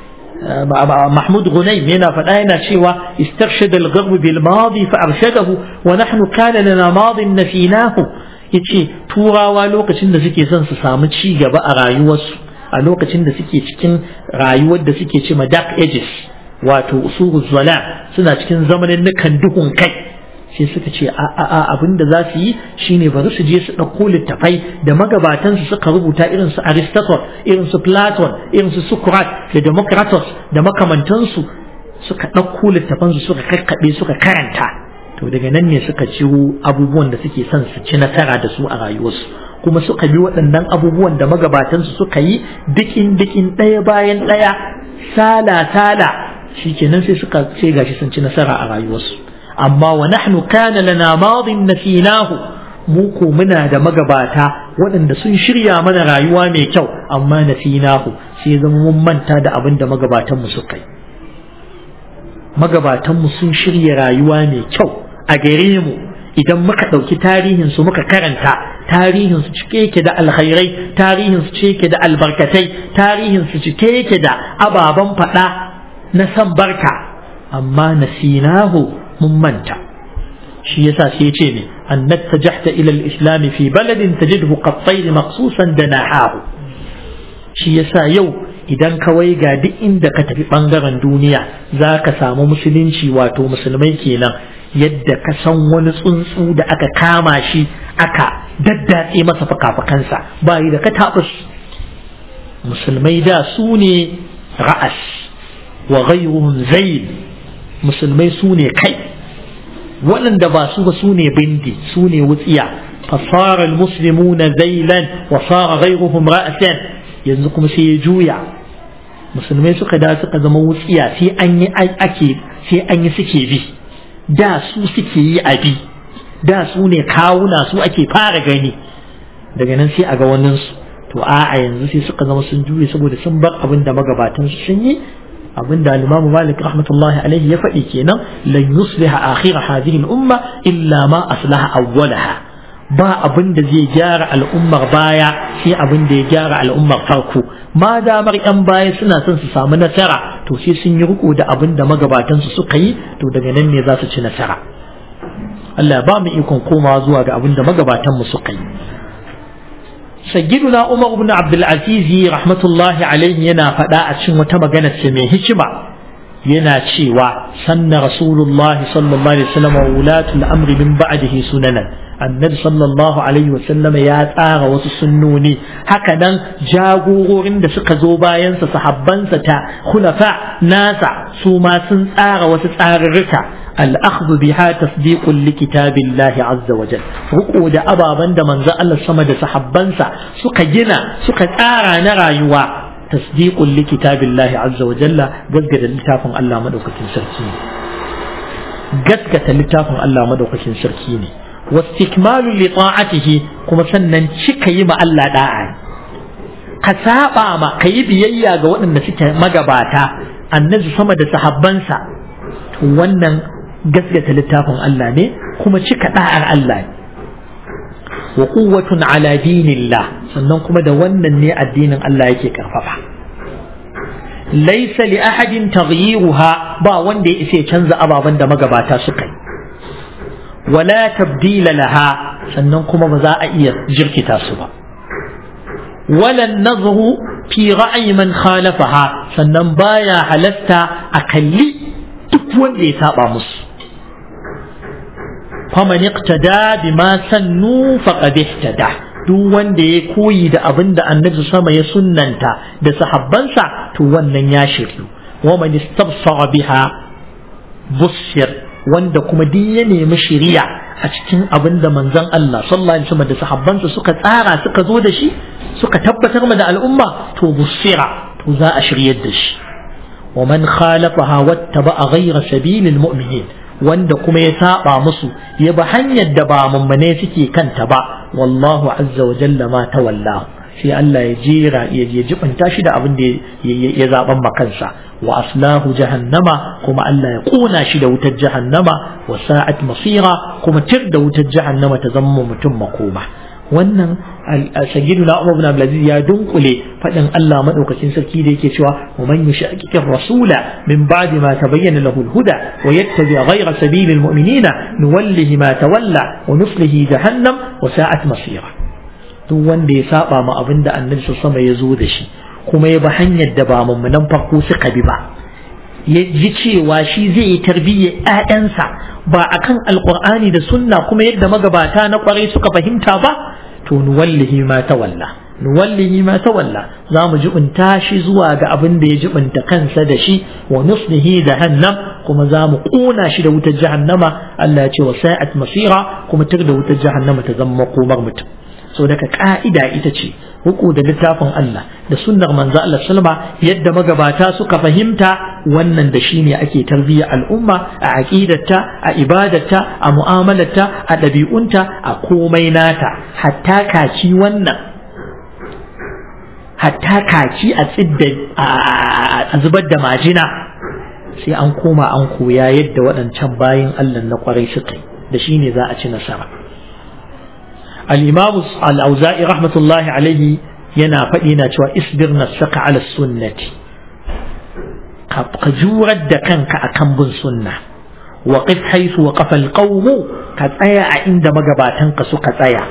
S1: Mahmud Ghunaym yana faɗa yana cewa istarshada al-gharb bil madi fa arshadahu wa nahnu kana lana madin nafinahu yace turawa lokacin da suke son su samu ci gaba a rayuwarsu a lokacin da suke cikin rayuwar da suke ce ma dark ages wato usuru zala suna cikin zamanin nukan duhun kai sai suka ce a a a abin da za su yi shine bari su je su ɗauko littafai da magabatan su suka rubuta irin su Aristotle irin su Platon irin su Socrates da Democritus da makamantansu suka ɗauko littafan su suka kakkaɓe suka karanta to daga nan ne suka ciro abubuwan da suke son su ci nasara da su a rayuwarsu kuma suka bi waɗannan abubuwan da magabatansu suka yi dikin dikin ɗaya bayan ɗaya sala sala shikenan sai suka sai gashi sun ci nasara a rayuwarsu amma wa nahnu kana lana madin nasinahu mu ko muna da magabata waɗanda sun shirya mana rayuwa mai kyau amma nasinahu sai zama mun manta da abin da magabatan mu suka yi magabatan mu sun shirya rayuwa mai kyau a gare mu idan muka ɗauki tarihin su muka karanta tarihin su cike yake da alkhairai tarihin su cike yake da albarkatai tarihin su cike yake da ababen faɗa na san barka amma nasinahu mun manta shi yasa sai ce ne annat tajahta ila al-islam fi baladin tajidhu qattayr maqsusan danahahu shi yasa yau idan ka ga duk inda ka tafi bangaren duniya za ka samu musulunci wato musulmai kenan yadda ka san wani tsuntsu da aka kama shi aka daddatse masa fakafakansa ba yi da ka taɓus musulmai da su ne ra'as wa ghayruhum zayl musulmai su ne kai waɗanda ba su ba su ne bindi su ne wutsiya fasara almuslimuna zailan wa sara ghayruhum ra'san yanzu kuma sai ya juya musulmai suka da suka zama wutsiya sai an yi ake sai an yi suke bi da su suke yi a bi da su ne kawuna su ake fara gani daga nan sai a ga wannan su to a yanzu sai suka zama sun juye saboda sun bar abin da magabatan su sun yi abin da al-Imam Malik rahmatullahi alaihi ya faɗi kenan lan yusliha akhir hadhihi al-umma illa ma aslaha awwalaha ba abin da zai gyara al'ummar baya sai abin da ya gyara al'ummar farko ma damar yan baya suna son su samu nasara to sai sun yi riko da abin da magabatan su suka yi to daga nan ne za su ci nasara Allah ba mu ikon komawa zuwa ga abin da magabatan mu suka yi sayyiduna Umar ibn Abdul Aziz rahmatullahi alaihi yana faɗa a cikin wata magana ce mai hikima yana cewa sanna Rasulullah sallallahu alaihi wasallam wa ulatul amri min ba'dihi sunanan annabi sallallahu alaihi wasallam ya tsara wasu sunnoni haka nan jagororin da suka zo bayansa sahabbansa ta khulafa nasa su ma sun tsara wasu tsarurruka الأخذ بها تصديق لكتاب الله عز وجل رقو دا أبا بند من ذا الله سما دا سحبانسا سكا جنا سكا تارا نرايوا تصديق لكتاب الله عز وجل قد قد لتافن الله مدوكة سركيني قد قد لتافن الله مدوكة سركيني واستكمال لطاعته كما سنن شكا يما الله داعي كسابا ما كيبي ييا ga waɗanda suke magabata annabi sama da sahabbansa wannan gaskata littafin Allah ne kuma cika da'ar Allah ne wa quwwatun ala dinillah sannan kuma da wannan ne addinin Allah yake karfafa laysa li ahadin taghyiruha ba wanda ya isa canza ababen da magabata suka yi wala tabdila laha sannan kuma ba za a iya jirkita su ba wala nazru fi ra'ayi man khalafaha sannan baya halatta a kalli duk wanda ya saba musu faman iqtada bima sannu faqad ihtada duk wanda ya koyi da abin da annabi sama ya sunnanta da sahabbansa to wannan ya shiryu wa man istabsara biha busir wanda kuma duk ya nemi shiriya a cikin abin da manzon Allah sallallahu alaihi wasallam da sahabbansa suka tsara suka zo da shi suka tabbatar ma da al'umma to busira to za a shiryar da shi wa man khalafaha wattaba'a ghayra sabilil mu'minin wanda kuma ya saba musu ya bi hanyar da ba mummune suke kanta ba wallahu azza wa jalla ma tawallahu sai Allah ya jera ya jibinta shi da abin da ya zaben makansa wa aslahu jahannama kuma Allah ya kona shi da wutar jahannama wa sa'at masira kuma tir da wutar jahannama ta zama mutum makoma wannan sayyiduna Umar ibn Abdulaziz ya dunkule fadin Allah madaukakin sarki da yake cewa wa man yushaqiqir rasula min ba'di ma tabayyana lahu al-huda wa yattabi ghayra sabilil mu'minina nuwallihi ma tawalla wa nuslihi jahannam wa sa'at masira duk wanda ya saba ma abin da annabi sama ya zo da shi kuma ya bi hanyar da ba mummunan farko suka bi ba ya ji cewa shi zai yi tarbiyyar ‘ya'yansa ba a kan alƙur'ani da sunna kuma yadda magabata na ƙwarai suka fahimta ba to nuwallihi ma tawalla nuwallihi ma tawalla za mu jibinta shi zuwa ga abin da ya jibinta kansa da shi wa nuslihi jahannam kuma za mu ƙona shi da wutar jahannama Allah ya ce wa sa'at masira kuma tur da wutar jahannama ta zama makomar mutum so daga ka'ida ita ce huku da littafin Allah da sunnar manzo Allah sallama yadda magabata suka fahimta wannan da shine ake tarbiyyar al'umma a aqidarta a ibadarta a mu'amalarta a ɗabi'unta a komai nata hatta kaci wannan hatta kaci a tsidda a zubar da majina sai an koma an koya yadda waɗancan bayin Allah na kwarai suka yi da shine za a ci nasara الإمام الأوزائي رحمة الله عليه ينا فإنا شوى اصبر نفسك على السنة قجورة دكانك أكم بن سنة وقف حيث وقف القوم قد أيا عند مقباتنك سكت أيا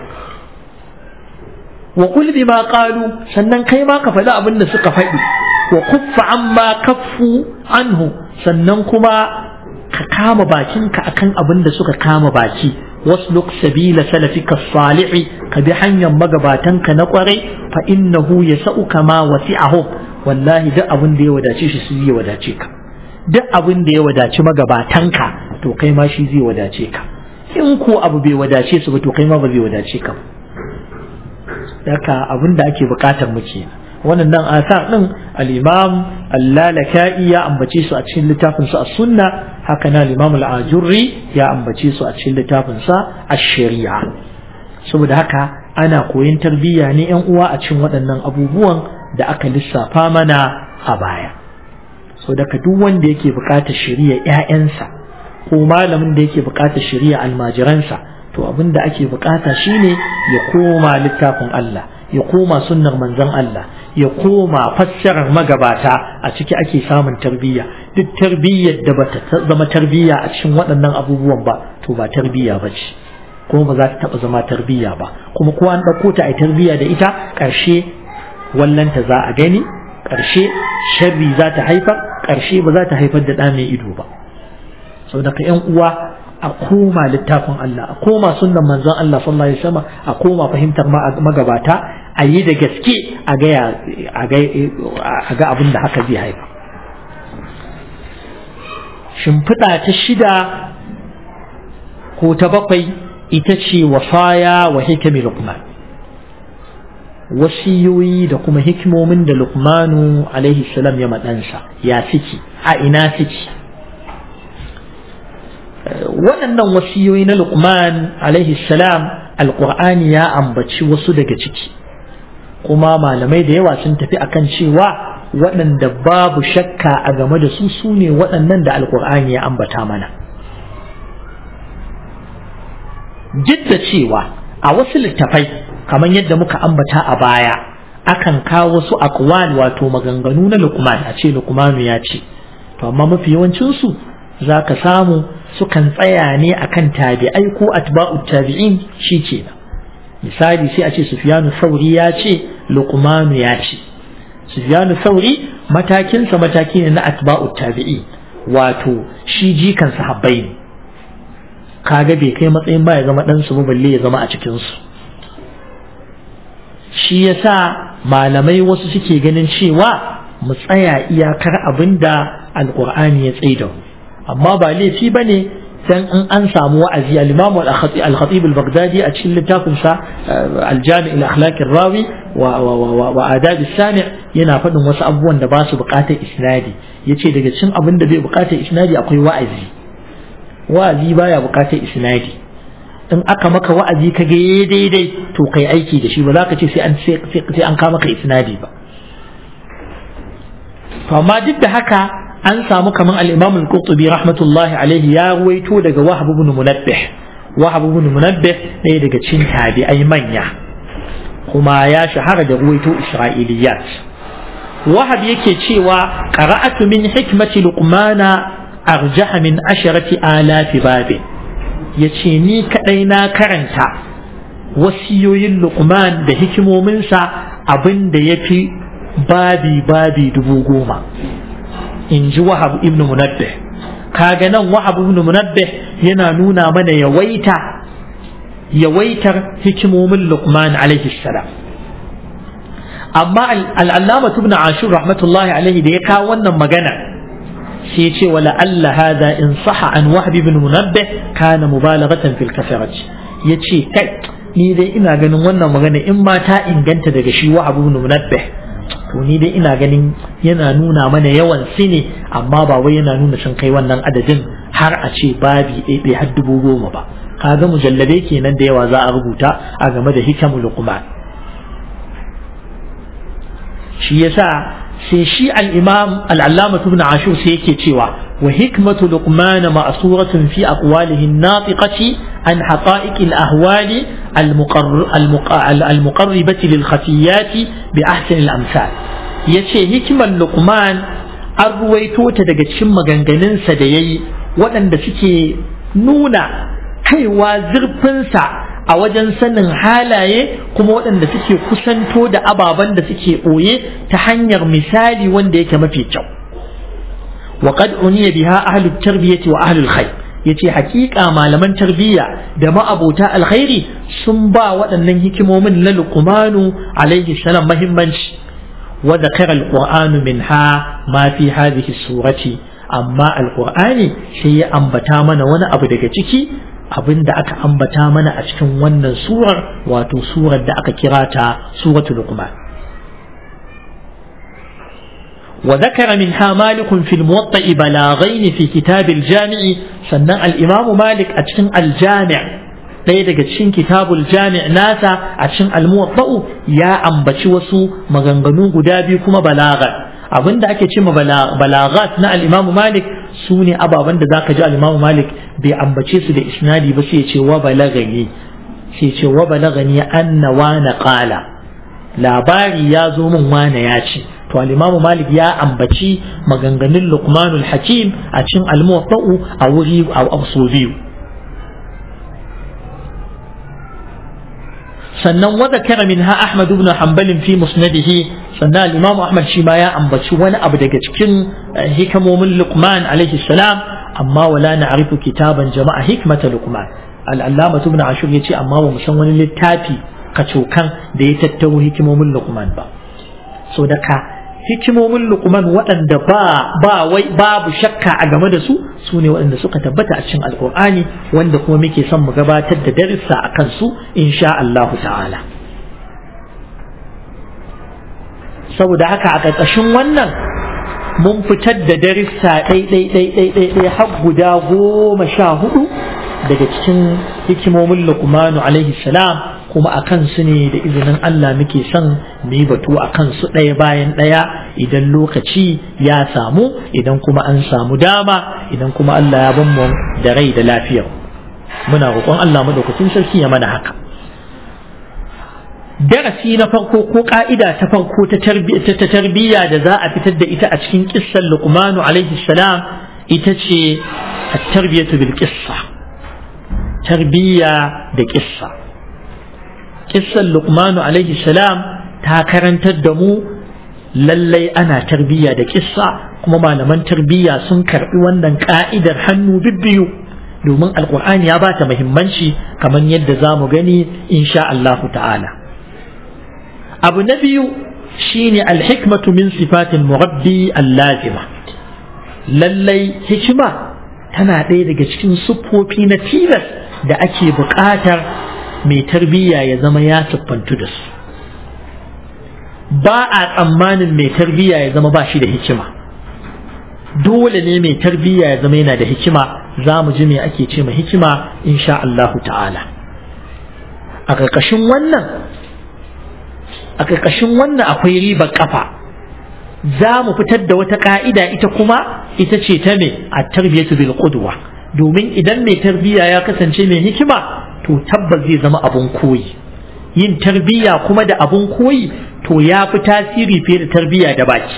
S1: وقل بما قالوا سنن كيما كفلا أبن سك فدي وكف عما كفوا عنه سنن كما كام باكينك أكن أبن سك كام باكي wasluk sabila salafika salihi ka bi hanyar magabatanka na kwarai fa innahu yasauka ma wasi'ahum wallahi duk abin da ya wadace shi su zai wadace ka duk abin da ya wadaci magabatanka to kai ma shi zai wadace ka in ko abu bai wadace su ba to kai ma ba zai wadace ka daka abin da ake bukatar mu kenan wannan nan asar din al-imam allalaka'i ya ambace su a cikin littafin sa as-sunna haka na al-imam al-ajurri ya ambace su a cikin littafin sa ash-shari'a saboda haka ana koyon tarbiyya ne yan uwa a cikin waɗannan abubuwan da aka lissafa mana a baya so daga duk wanda yake buƙatar shari'a ƴaƴansa ko malamin da yake buƙatar shari'a almajiransa to abin da ake buƙata shine ya koma littafin Allah ya koma sunnar manzon Allah ya koma fassarar magabata a ciki ake samun tarbiyya duk tarbiyyar da bata zama tarbiyya a cikin waɗannan abubuwan ba to ba tarbiyya ba ce kuma ba za ta taɓa zama tarbiyya ba kuma ko an ɗauko ta a tarbiyya da ita ƙarshe wallanta za a gani ƙarshe sharri za ta haifar ƙarshe ba za ta haifar da ɗa mai ido ba sau daga ‘yan uwa a koma littafin Allah a koma sunnan manzon Allah sallallahu alaihi wasallam a koma fahimtar magabata a yi da gaske a ga abin da haka zai haifa shimfiɗa ta shida ko ta bakwai ita ce wasaya wa hikami lukman wasiyoyi da kuma hikimomin da lukmanu alaihi salam ya maɗansa ya suke a ina suke waɗannan wasiyoyi na lukman alaihi salam alƙur'ani ya ambaci wasu daga ciki kuma malamai da yawa sun tafi akan cewa waɗanda babu shakka a game da su su ne waɗannan da alƙur'ani ya ambata mana duk da cewa a wasu littafai kamar yadda muka ambata a baya akan kawo wasu aqwal wato maganganu na lukman a ce lukmanu ya ce to amma mafi yawancinsu za ka samu sukan tsaya ne akan tabi'ai ko atba'u tabi'in shi kenan misali sai a ce sufyanu sauri ya ce luqmanu ya ce sufyanu sauri matakinsa mataki ne na atba'u tabi'i wato shi jikan sahabbai ne kaga bai kai matsayin ba ya zama dan su balle ya zama a cikin su shi yasa malamai wasu suke ganin cewa mu tsaya iyakar abinda alqur'ani ya tsaida amma ba laifi bane dan in an samu wa'azi al-Imam al-Khatib al-Baghdadi a cikin littafin sa al-Jami' al-Akhlaq ar-Rawi wa wa adab as-sami' yana faɗin wasu abubuwan da ba su buƙatar isnadi yace daga cikin abin da bai buƙatar isnadi akwai wa'azi wa'azi baya buƙatar isnadi in aka maka wa'azi ka ga daidai to kai aiki da shi ba za ka ce sai an sai an ka maka isnadi ba to amma duk da haka an samu kaman al-Imam al-Qurtubi rahmatullahi alaihi ya ruwaito daga Wahab ibn Munabbih Wahab ibn Munabbih ɗaya daga cikin tabi'ai manya kuma ya shahara da ruwaito Isra'iliyat Wahab yake cewa qara'atu min hikmati Luqmana arjaha min asharati alafi babin yace ni kadai na karanta wasiyoyin Luqman da hikimominsa abin da yafi babi babi dubu goma in ji wahab ibn munabbih kaga nan wahab ibn munabbih yana nuna mana yawaita yawaitar hikimomin luqman alaihi salam amma al'allama ibn ashur rahmatullahi alaihi da ya kawo wannan magana sai ce wala alla hada in saha an wahab ibn munabbih kana mubalaghatan fil kafarati yace kai ni dai ina ganin wannan magana in ma ta inganta daga shi wahab ibn munabbih to ni dai ina ganin yana nuna mana yawan su ne amma ba wai yana nuna sun kai wannan adadin har a ce babi ɗaiɗai har dubu goma ba kaga mujallabe kenan da yawa za a rubuta a game da hikamu luqman shi yasa sai shi al-imam al-allama ibn ashur sai yake cewa wa hikmatu luqman ma'suratun fi aqwalihi an-natiqati an haqa'iq al-ahwali al-muqarribati lil khafiyati bi ahsan al-amsal yace hikmar luqman an ruwaito ta daga cikin maganganunsa da yayi waɗanda suke nuna kaiwa zurfinsa a wajen sanin halaye kuma waɗanda suke kusanto da ababen da suke ɓoye ta hanyar misali wanda yake mafi kyau wa qad uniya biha ahlu tarbiyati wa ahlu alkhair yace hakika malaman tarbiyya da ma'abota alkhairi sun ba waɗannan hikimomin na luqmanu alaihi salam muhimmanci wa dhakara alqur'anu minha ma fi hadhihi surati amma alqur'ani sai ya ambata mana wani abu daga ciki abin da aka ambata mana a cikin wannan surar wato surar da aka kira ta suratul luqman وذكر منها مالك في الموطأ بلاغين في كتاب الجامع سنة الإمام مالك أتشن الجامع ɗaya daga cikin kitabul jami' nasa a cikin almuwatta'u ya ambaci wasu maganganu guda biyu kuma balaga abinda ake cewa balagat na al-Imam Malik su ne ababen da zaka ji al-Imam Malik bai ambace su da isnadi ba sai ya ce wa balagani sai ya ce wa balagani anna wa qala labari ya zo min wane ya ce to al-Imam Malik ya ambaci maganganun Luqmanul Hakim a cikin al-Muwatta'u a wuri a so biyu sannan wa zakara minha Ahmad ibn Hanbal fi musnadihi sannan al-Imam Ahmad shi ma ya ambaci wani abu daga cikin hikamomin Luqman alaihi salam amma wala na'rifu kitaban jama'a hikmata Luqman al-Allama ibn Ashur yace amma ba mu san wani littafi kacokan da ya tattaro hikimomin Luqman ba so daga hikimomin Luqman waɗanda ba ba wai babu shakka a game da su su ne waɗanda suka tabbata a cikin Alƙur'ani wanda kuma muke son mu gabatar da darussa a kansu insha Allah ta'ala saboda haka a ƙarƙashin wannan mun fitar da darussa ɗai-ɗai-ɗai-ɗai har guda goma sha hudu daga cikin hikimomin Luqmanu alaihi salam kuma a kansu ne da izinin Allah muke son mu yi batu a kansu ɗaya bayan ɗaya idan lokaci ya samu idan kuma an samu dama idan kuma Allah ya ban mu da rai da lafiya muna roƙon Allah madaukakin sarki ya mana haka darasi na farko ko ka'ida ta farko ta tarbiyya da za a fitar da ita a cikin kissan Luqmanu alaihi salam ita ce at-tarbiyatu bil qissa tarbiyya da kissa kissan luqmanu alaihi salam ta karantar da mu lallai ana tarbiyya da kissa kuma malaman tarbiyya sun karbi wannan ka'idar hannu bibbiyu domin alkur'ani ya bata muhimmanci kamar yadda za mu gani insha Allah ta'ala abu na biyu shine alhikmatu min sifatin murabbi allazima lallai hikima tana ɗaya daga cikin siffofi na tilas da ake buƙatar mai tarbiyya ya zama ya siffantu da su ba a tsammanin mai tarbiyya ya zama ba shi da hikima dole ne mai tarbiyya ya zama yana da hikima za mu ji me ake ce ma hikima insha Allahu ta'ala a ƙarƙashin wannan a ƙarƙashin wannan akwai ribar ƙafa za mu fitar da wata ƙa'ida ita kuma ita ce ta me a tarbiyatu bil qudwa domin idan mai tarbiyya ya kasance mai hikima to tabbas zai zama abun koyi yin tarbiyya kuma da abun koyi to ya fi tasiri fiye da tarbiyya da baki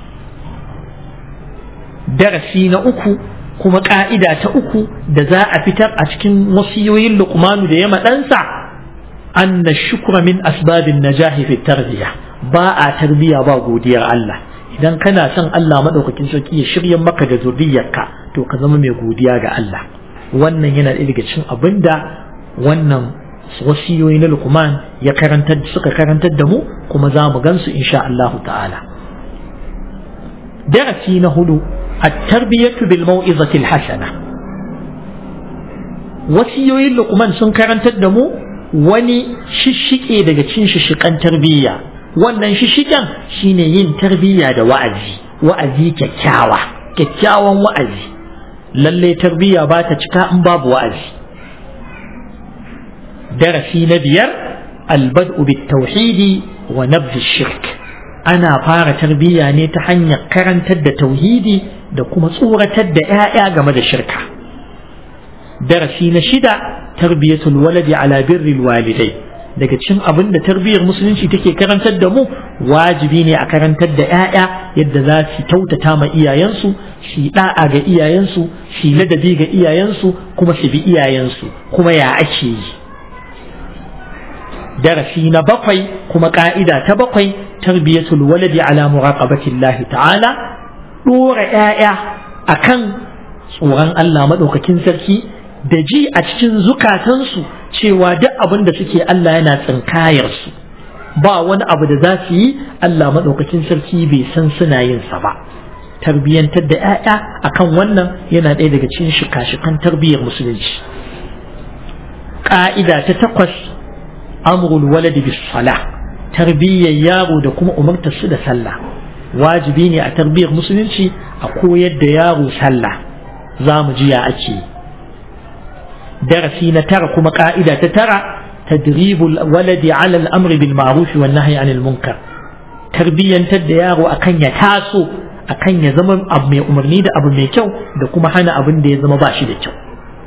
S1: darasi na uku kuma ka'ida ta uku da za a fitar a cikin wasiyoyin luqmanu da ya maɗansa anna shukra min asbabin najahi fi tarbiyya ba a tarbiyya ba godiyar Allah idan kana son Allah madaukakin sarki ya shirya maka da zuriyarka to ka zama mai godiya ga Allah wannan yana ɗaya daga cikin abinda wannan wasiyoyi na Luqman ya karantar suka karantar da mu kuma za mu gansu insha Allah ta'ala darasi na hudu at-tarbiyatu bil mau'izati al-hasana wasiyoyin Luqman sun karantar da mu wani shishike daga cikin shishikan tarbiyya wannan shishikan shine yin tarbiyya da wa'azi wa'azi kyakkyawa kyakkyawan wa'azi lalle tarbiyya ba ta cika in babu wa'azi darasi na biyar albad'u bit tauhidi wa nabz shirk ana fara tarbiyya ne ta hanyar karantar da tauhidi da kuma tsoratar da 'ya'ya game da shirka darasi na shida tarbiyatul waladi ala birril walidai daga cikin abin da tarbiyyar musulunci take karantar da mu wajibi ne a karantar da 'ya'ya yadda za su kyautata ma iyayensu su da'a ga iyayensu su ladabi ga iyayensu kuma su bi iyayensu kuma ya ake yi darasi na bakwai kuma ka'ida ta bakwai tarbiyatul waladi ala muraqabati Allah ta'ala dora 'ya'ya akan tsoron Allah madaukakin sarki da ji a cikin zukatansu cewa duk abin da suke Allah yana tsinkayar su ba wani abu da za su yi Allah maɗaukakin sarki bai san suna yin sa ba tarbiyyantar da 'ya'ya akan wannan yana ɗaya daga cikin shika-shikan tarbiyyar musulunci ƙa'ida ta takwas amrul waladi bis sala tarbiyyar yaro da kuma umartar su da sallah wajibi ne a tarbiyyar musulunci a koyar da yaro sallah za mu ji ya ake darasi na tara kuma ka'ida ta tara tadribul waladi ala al-amri bil ma'ruf wan nahyi anil munkar tarbiyyantar da yaro akan ya taso akan ya zama abu mai umarni da abu mai kyau da kuma hana abin da ya zama ba shi da kyau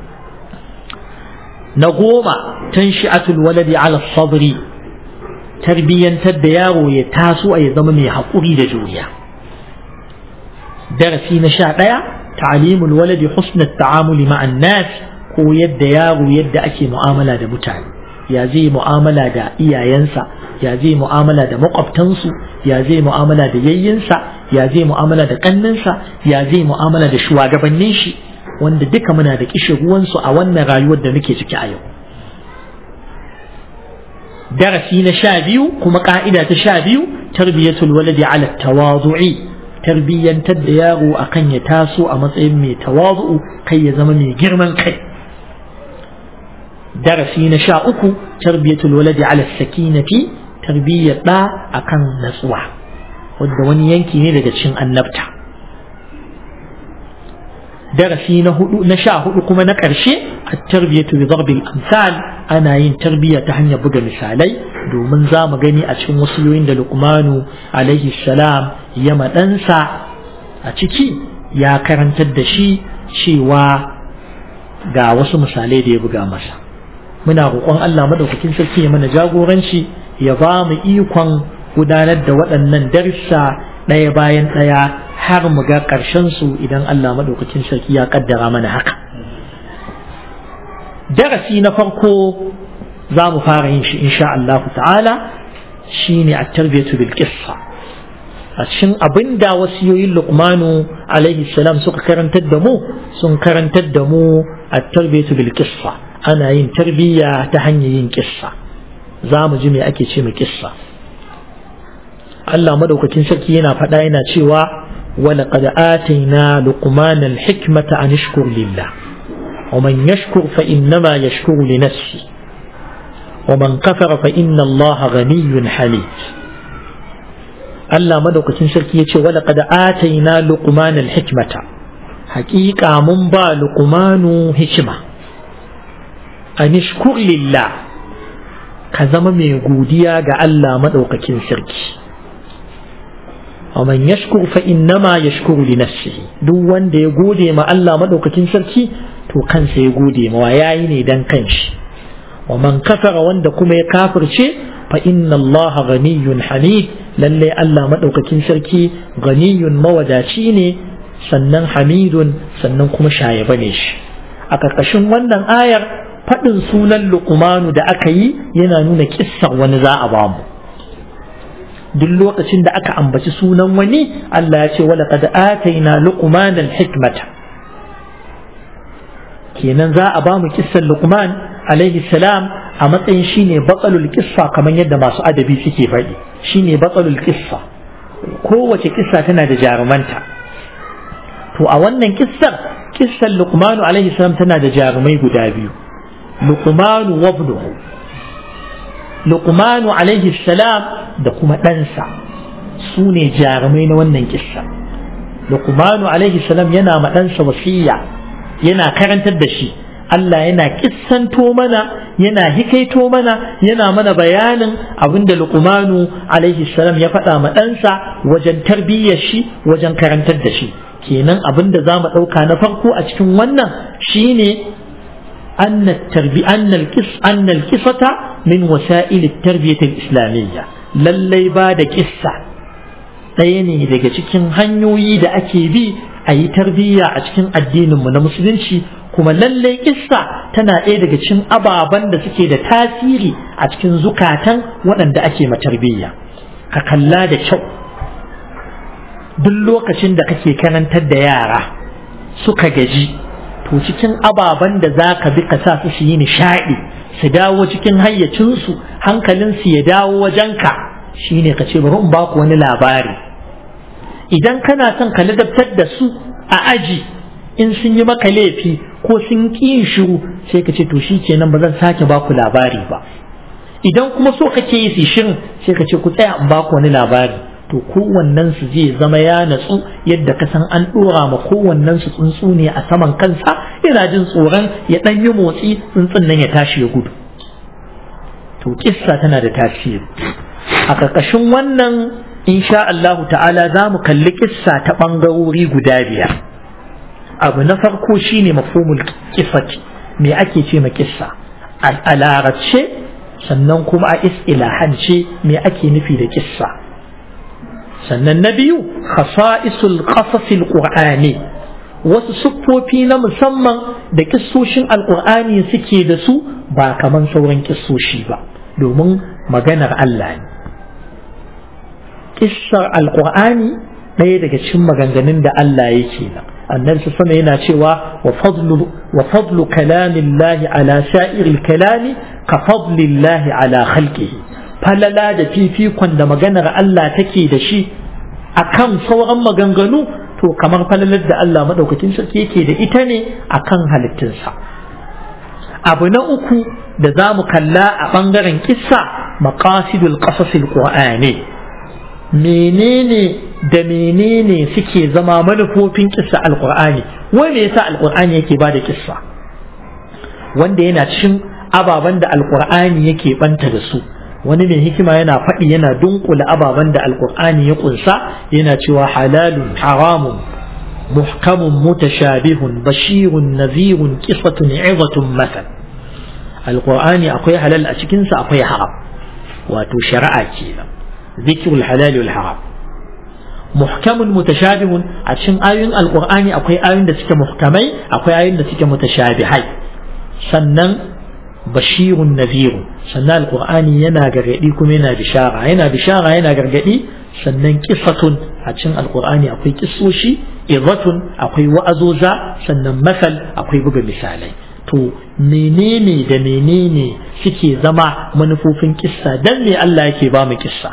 S1: na goma tanshi'atul waladi ala sabri tarbiyyantar da yaro ya taso a ya zama mai haƙuri da juriya darasi na sha ɗaya ta'alimul waladi husnat ta'amuli ma'an nas ko yadda yaro yadda ake mu'amala da mutane ya zai mu'amala da iyayensa ya zai mu'amala da makwabtansu ya zai mu'amala da yayyinsa ya zai mu'amala da ƙanninsa ya zai mu'amala da shugabannin shi wanda duka muna da kishin ruwansu a wannan rayuwar da muke ciki a yau darasi na sha biyu kuma ka'ida ta sha biyu tarbiyatul waladi ala tawadu'i tarbiyyantar da yaro akan ya taso a matsayin mai tawadu'u kai ya zama mai girman kai darasi na sha uku tarbiyatul waladi ala sakinati tarbiyyar da akan natsuwa wanda wani yanki ne daga cikin annabta darasi na hudu na sha hudu kuma na ƙarshe a tarbiyatu bi darbil amsal ana yin tarbiyya ta hanyar buga misalai domin za mu gani a cikin wasiyoyin da luqmanu alaihi salam ya maɗansa a ciki ya karantar da shi cewa ga wasu misalai da ya buga masa muna roƙon Allah madaukakin sarki ya mana jagoranci ya ba mu ikon gudanar da waɗannan darussa ɗaya bayan ɗaya har mu ga ƙarshen su idan Allah maɗaukacin sarki ya ƙaddara mana haka. Darasi na farko za mu fara yin shi insha Allah ta'ala shi ne a tarbiyatu bil qissa a cikin abin da wasiyoyin Luqmanu alaihi salam suka karantar da mu sun karantar da mu a tarbiyatu bil qissa ana yin tarbiyya ta hanyar yin kissa za mu ji me ake ce mai kissa Allah madaukakin sarki yana faɗa yana cewa ولقد آتينا لقمان الحكمة أن اشكر لله ومن يشكر فإنما يشكر لنفسه ومن كفر فإن الله غني حميد الله مدوك تنسلك يتي ولقد آتينا لقمان الحكمة حقيقة من با لقمان حكمة أن اشكر لله كزم من يقوديا الله مدوك تنسلك ومن يشكر فإنما يشكر لنفسه duk wanda ya gode ma Allah madaukakin sarki to kansa ya gode ma yayi ne dan kanshi wa man kafara wanda kuma ya kafirce fa inna Allah ghaniyyun hamid lalle Allah madaukakin sarki ghaniyyun mawadaci ne sannan hamidun sannan kuma shayaba ne shi a karkashin wannan ayar faɗin sunan luqmanu da aka yi yana nuna kissar wani za a bamu duk lokacin da aka ambaci sunan wani Allah ya ce wala qad ataina luqman al-hikmata kenan za a ba mu kissan luqman alaihi salam a matsayin shine batsalul kissa kamar yadda masu adabi suke faɗi shine batsalul kissa kowace kissa tana da jarumanta to a wannan kissar kissan luqman alaihi salam tana da jarumai guda biyu luqman wa ibnuhu luqman alaihi salam da kuma ɗansa su ne jarumai na wannan kissa luqmanu alaihi salam yana ma ɗansa wasiya yana karantar da shi Allah yana kissanto mana yana hikaito mana yana mana bayanin abinda luqmanu alaihi salam ya faɗa ma ɗansa wajen tarbiyyar shi wajen karantar da shi kenan abinda za mu ɗauka na farko a cikin wannan shine أن التربية أن القص أن القصة من وسائل التربية الإسلامية lallai ba da kissa ɗaya ne daga cikin hanyoyi da ake bi a yi tarbiyya a cikin addininmu na musulunci kuma lallai kissa tana ɗaya daga cikin ababen da suke da tasiri a cikin zukatan waɗanda ake ma tarbiyya ka kalla da kyau duk lokacin da kake karantar da yara suka gaji to cikin ababen da za ka bi ka sa su su yi nishaɗi su dawo cikin hayyacinsu hankalinsu ya dawo wajenka shine ka ce bari in baku wani labari idan kana son ka ladabtar da su a aji in sun yi maka laifi ko sun ƙi yin shiru sai ka ce to shi kenan ba zan sake baku labari ba idan kuma so kake yi su shirin sai ka ce ku tsaya in baku wani labari to kowannen su zai zama ya natsu yadda ka san an dora ma kowannen su tsuntsu ne a saman kansa yana jin tsoron ya dan yi motsi tsuntsun nan ya tashi ya gudu to kissa tana da tasiri a ƙarƙashin wannan insha Allah ta'ala za mu kalli kissa ta ɓangarori guda biyar abu na farko shine mafhumul kissati me ake ce ma kissa a larabce sannan kuma a is'ilahance me ake nufi da kissa sannan na biyu khasa'isul qasasil qur'ani wasu siffofi na musamman da kissoshin alqur'ani suke da su ba kaman sauran kissoshi ba domin maganar Allah ne kissar alqur'ani ɗaya daga cikin maganganun da Allah yake nan annabi sama yana cewa wa fadlu wa fadlu kalamillahi ala sa'iril kalami ka fadlillahi ala khalqihi falala da fifikon da maganar Allah take da shi akan sauran maganganu to kamar falalar da Allah madaukakin sarki yake da ita ne akan halittunsa abu na uku da za mu kalla a ɓangaren kissa maqasidul qasasil qur'ani menene da menene suke zama manufofin kissa alqur'ani wai me yasa alqur'ani yake bada kissa wanda yana cikin ababen da alqur'ani yake banta da su wani mai hikima yana faɗi yana dunkula ababen da alqur'ani ya kunsa yana cewa halalun haramun muhkamun mutashabihun bashirun nazirun qisatun izatun masal alqur'ani akwai halal a cikinsa akwai haram wato shari'a kenan ذكر الحلال والحرام محكم متشابه عشان آيون القرآن أكوي آيون ده سكة محكمي أكوي آيون ده سكة متشابهي سنن بشير نذير سنن القرآن ينا غرغدي كم ينا بشارة ينا بشارة ينا غرغدي سنن قصة عشان القرآن أكوي قصوشي إضة أكوي وأزوزا سنن مثل أكوي بغا مثالي to menene da menene suke zama manufofin kissa dan me Allah yake ba mu kissa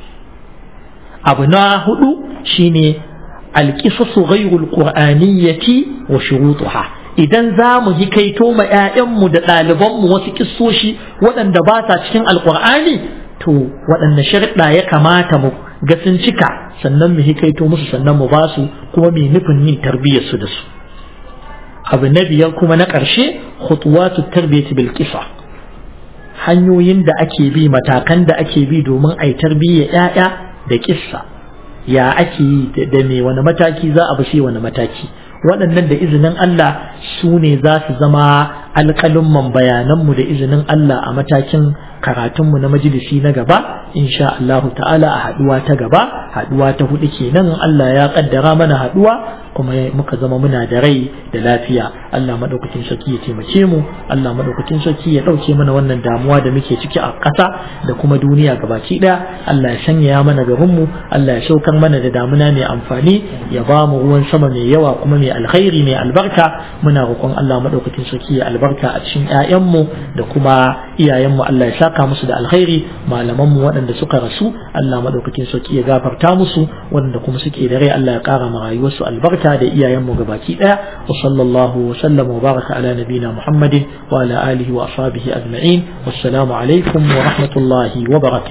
S1: abu na hudu shine alqisasu ghayrul qur'aniyyati wa shurutuha idan za mu hikaito ma 'ya'yanmu da ɗalibanmu wasu kissoshi waɗanda ba sa cikin alƙur'ani to waɗanne sharɗa ya kamata mu ga sun cika sannan mu hikaito musu sannan mu ba su kuma mai nufin yin tarbiyyarsu da su abu na biyar kuma na ƙarshe khutuwatu tarbiyyati bil qisa hanyoyin da ake bi matakan da ake bi domin a yi tarbiyyar 'ya'ya da kissa ya ake yi da me wani mataki za a bi sai wani mataki waɗannan da izinin Allah su ne za su zama alƙalin bayananmu da izinin Allah a matakin karatunmu na majalisi na gaba insha Allahu ta'ala a haɗuwa ta gaba haɗuwa ta hudu kenan Allah ya ƙaddara mana haɗuwa kuma muka zama muna da rai da lafiya Allah madaukakin sarki ya taimake mu Allah madaukakin sarki ya ɗauke mana wannan damuwa da muke ciki a ƙasa da kuma duniya gabaki ɗaya Allah ya sanya mana garinmu Allah ya saukar mana da damuna mai amfani ya ba mu ruwan sama mai yawa kuma mai alkhairi mai albarka muna roƙon Allah madaukakin sarki ya albarka a cikin ƴaƴanmu da kuma iyayenmu Allah ya saka musu da alkhairi malamanmu waɗanda suka rasu Allah madaukakin sarki ya gafarta musu waɗanda kuma suke da rai Allah ya ƙara ma rayuwarsu albarka da iyayenmu gabaki ɗaya wa sallallahu wa sallam wa baraka ala nabina Muhammadin wa ala alihi wa ashabihi ajma'in wassalamu alaikum wa rahmatullahi wa barakatuh